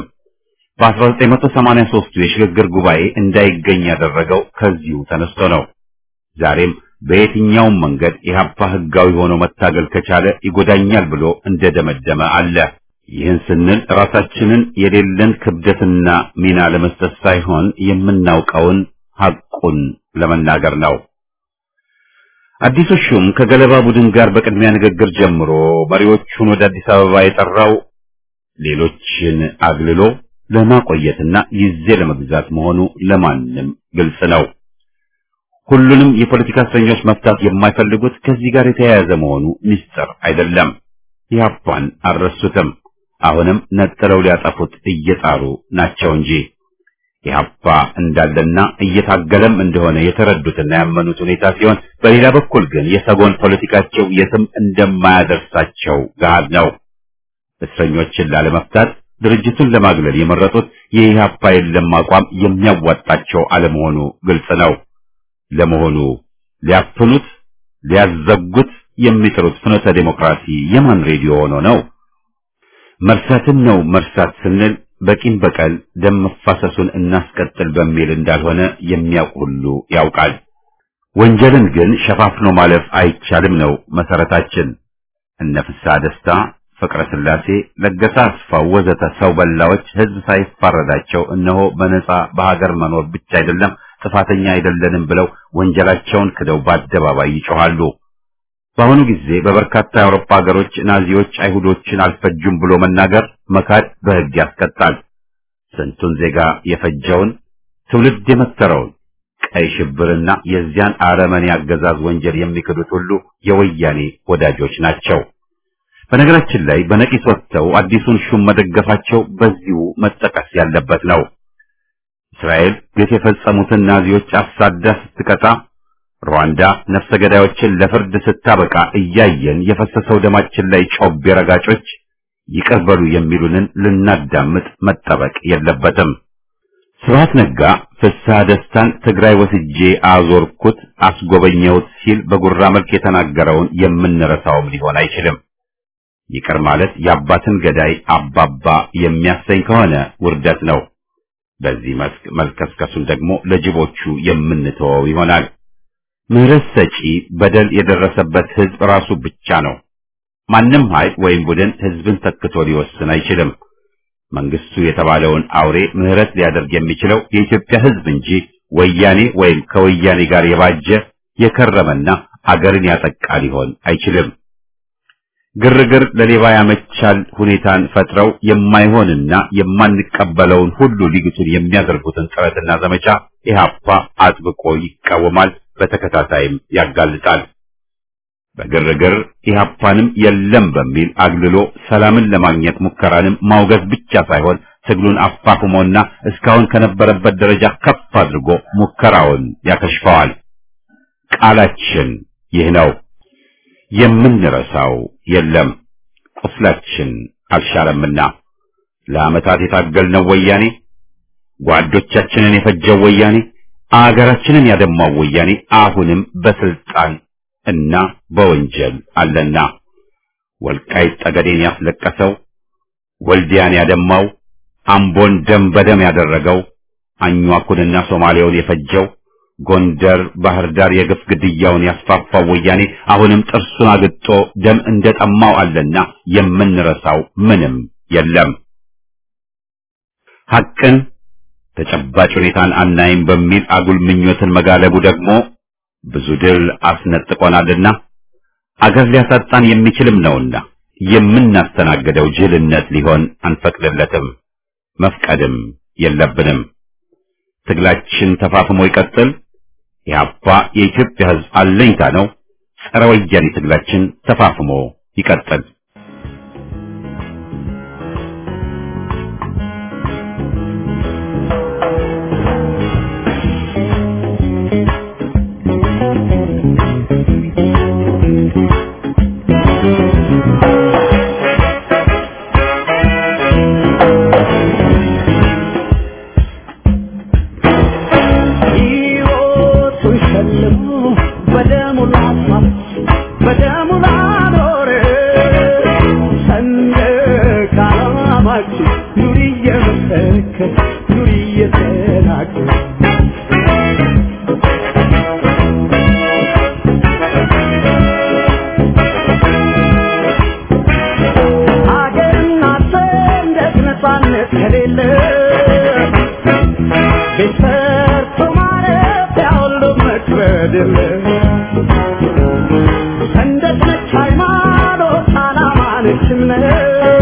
በ1983 የሽግግር ጉባኤ እንዳይገኝ ያደረገው ከዚሁ ተነስቶ ነው። ዛሬም በየትኛውም መንገድ ኢህአፓ ህጋዊ ሆኖ መታገል ከቻለ ይጎዳኛል ብሎ እንደደመደመ አለ። ይህን ስንል ራሳችንን የሌለን ክብደትና ሚና ለመስጠት ሳይሆን የምናውቀውን ሐቁን ለመናገር ነው። አዲሱ ሹም ከገለባ ቡድን ጋር በቅድሚያ ንግግር ጀምሮ መሪዎቹን ወደ አዲስ አበባ የጠራው ሌሎችን አግልሎ ለማቆየትና ጊዜ ለመግዛት መሆኑ ለማንም ግልጽ ነው። ሁሉንም የፖለቲካ እስረኞች መፍታት የማይፈልጉት ከዚህ ጋር የተያያዘ መሆኑ ምስጢር አይደለም። ኢህአፓን አልረሱትም። አሁንም ነጥለው ሊያጠፉት እየጣሩ ናቸው እንጂ ኢህአፓ እንዳለና እየታገለም እንደሆነ የተረዱትና ያመኑት ሁኔታ ሲሆን፣ በሌላ በኩል ግን የሰጎን ፖለቲካቸው የትም እንደማያደርሳቸው ገሃድ ነው። እስረኞችን ላለመፍታት ድርጅቱን ለማግለል የመረጡት የኢህአፓ የለም አቋም የሚያዋጣቸው አለመሆኑ ግልጽ ነው። ለመሆኑ ሊያፍኑት ሊያዘጉት የሚጥሩት ፍኖተ ዴሞክራሲ የማን ሬዲዮ ሆኖ ነው? መርሳትን ነው መርሳት ስንል በቂም በቀል ደም መፋሰሱን እናስቀጥል በሚል እንዳልሆነ የሚያውቅ ሁሉ ያውቃል። ወንጀልን ግን ሸፋፍኖ ማለፍ አይቻልም ነው መሰረታችን። እነ ፍስሐ ደስታ፣ ፍቅረ ስላሴ፣ ለገሰ አስፋው ወዘተ ሰው በላዎች ህዝብ ሳይፋረዳቸው እነሆ በነጻ በሀገር መኖር ብቻ አይደለም ጥፋተኛ አይደለንም ብለው ወንጀላቸውን ክደው በአደባባይ ይጮኻሉ። በአሁኑ ጊዜ በበርካታ የአውሮፓ ሀገሮች ናዚዎች አይሁዶችን አልፈጁም ብሎ መናገር መካድ በሕግ ያስቀጣል። ስንቱን ዜጋ የፈጀውን ትውልድ የመተረውን ቀይ ሽብርና የዚያን አረመኔ አገዛዝ ወንጀል የሚክዱት ሁሉ የወያኔ ወዳጆች ናቸው። በነገራችን ላይ በነቂስ ወጥተው አዲሱን ሹም መደገፋቸው በዚሁ መጠቀስ ያለበት ነው። እስራኤል ግፍ የፈጸሙትን ናዚዎች አሳዳ ስትቀጣ፣ ሩዋንዳ ነፍሰ ገዳዮችን ለፍርድ ስታበቃ እያየን የፈሰሰው ደማችን ላይ ጮቤ ረጋጮች ይቅር በሉ የሚሉንን ልናዳምጥ መጠበቅ የለበትም። ስብሐት ነጋ ፍስሐ ደስታን ትግራይ ወስጄ አዞርኩት አስጎበኘሁት ሲል በጉራ መልክ የተናገረውን የምንረሳውም ሊሆን አይችልም። ይቅር ማለት የአባትን ገዳይ አባባ የሚያሰኝ ከሆነ ውርደት ነው። በዚህ መስክ መልከስከሱን ደግሞ ለጅቦቹ የምንተወው ይሆናል። ምህረት ሰጪ በደል የደረሰበት ህዝብ ራሱ ብቻ ነው። ማንም ኃይል ወይም ቡድን ህዝብን ተክቶ ሊወስን አይችልም። መንግስቱ የተባለውን አውሬ ምህረት ሊያደርግ የሚችለው የኢትዮጵያ ህዝብ እንጂ ወያኔ ወይም ከወያኔ ጋር የባጀ የከረመና አገርን ያጠቃ ሊሆን አይችልም። ግርግር ለሌባ ያመቻል ሁኔታን ፈጥረው የማይሆንና የማንቀበለውን ሁሉ ሊግቱን የሚያደርጉትን ጥረትና ዘመቻ ኢህአፓ አጥብቆ ይቃወማል፣ በተከታታይም ያጋልጣል። በግርግር ኢህአፓንም የለም በሚል አግልሎ ሰላምን ለማግኘት ሙከራንም ማውገዝ ብቻ ሳይሆን ትግሉን አፋፍሞና እስካሁን ከነበረበት ደረጃ ከፍ አድርጎ ሙከራውን ያከሽፈዋል። ቃላችን ይህ ነው። የምንረሳው የለም። ቁስላችን አልሻረምና ለዓመታት የታገልነው ወያኔ፣ ጓዶቻችንን የፈጀው ወያኔ፣ አገራችንን ያደማው ወያኔ አሁንም በስልጣን እና በወንጀል አለና ወልቃይት ጠገዴን ያስለቀሰው፣ ወልዲያን ያደማው፣ አምቦን ደም በደም ያደረገው፣ አኟኩንና ሶማሌውን የፈጀው ጎንደር፣ ባህር ዳር የግፍ ግድያውን ያስፋፋው ወያኔ አሁንም ጥርሱን አግጦ ደም እንደጠማው አለና የምንረሳው ምንም የለም። ሐቅን ተጨባጭ ሁኔታን አናይም በሚል አጉል ምኞትን መጋለቡ ደግሞ ብዙ ድል አስነጥቆናልና አገር ሊያሳጣን የሚችልም ነውና የምናስተናግደው ጅልነት ሊሆን አንፈቅድለትም፣ መፍቀድም የለብንም። ትግላችን ተፋፍሞ ይቀጥል። ኢህአፓ የኢትዮጵያ ሕዝብ አለኝታ ነው። ጸረ ወያኔ ትግላችን ተፋፍሞ ይቀጥል። ሰንደቅ ነች ሃይማኖት፣ ዓላማ ነች እምነት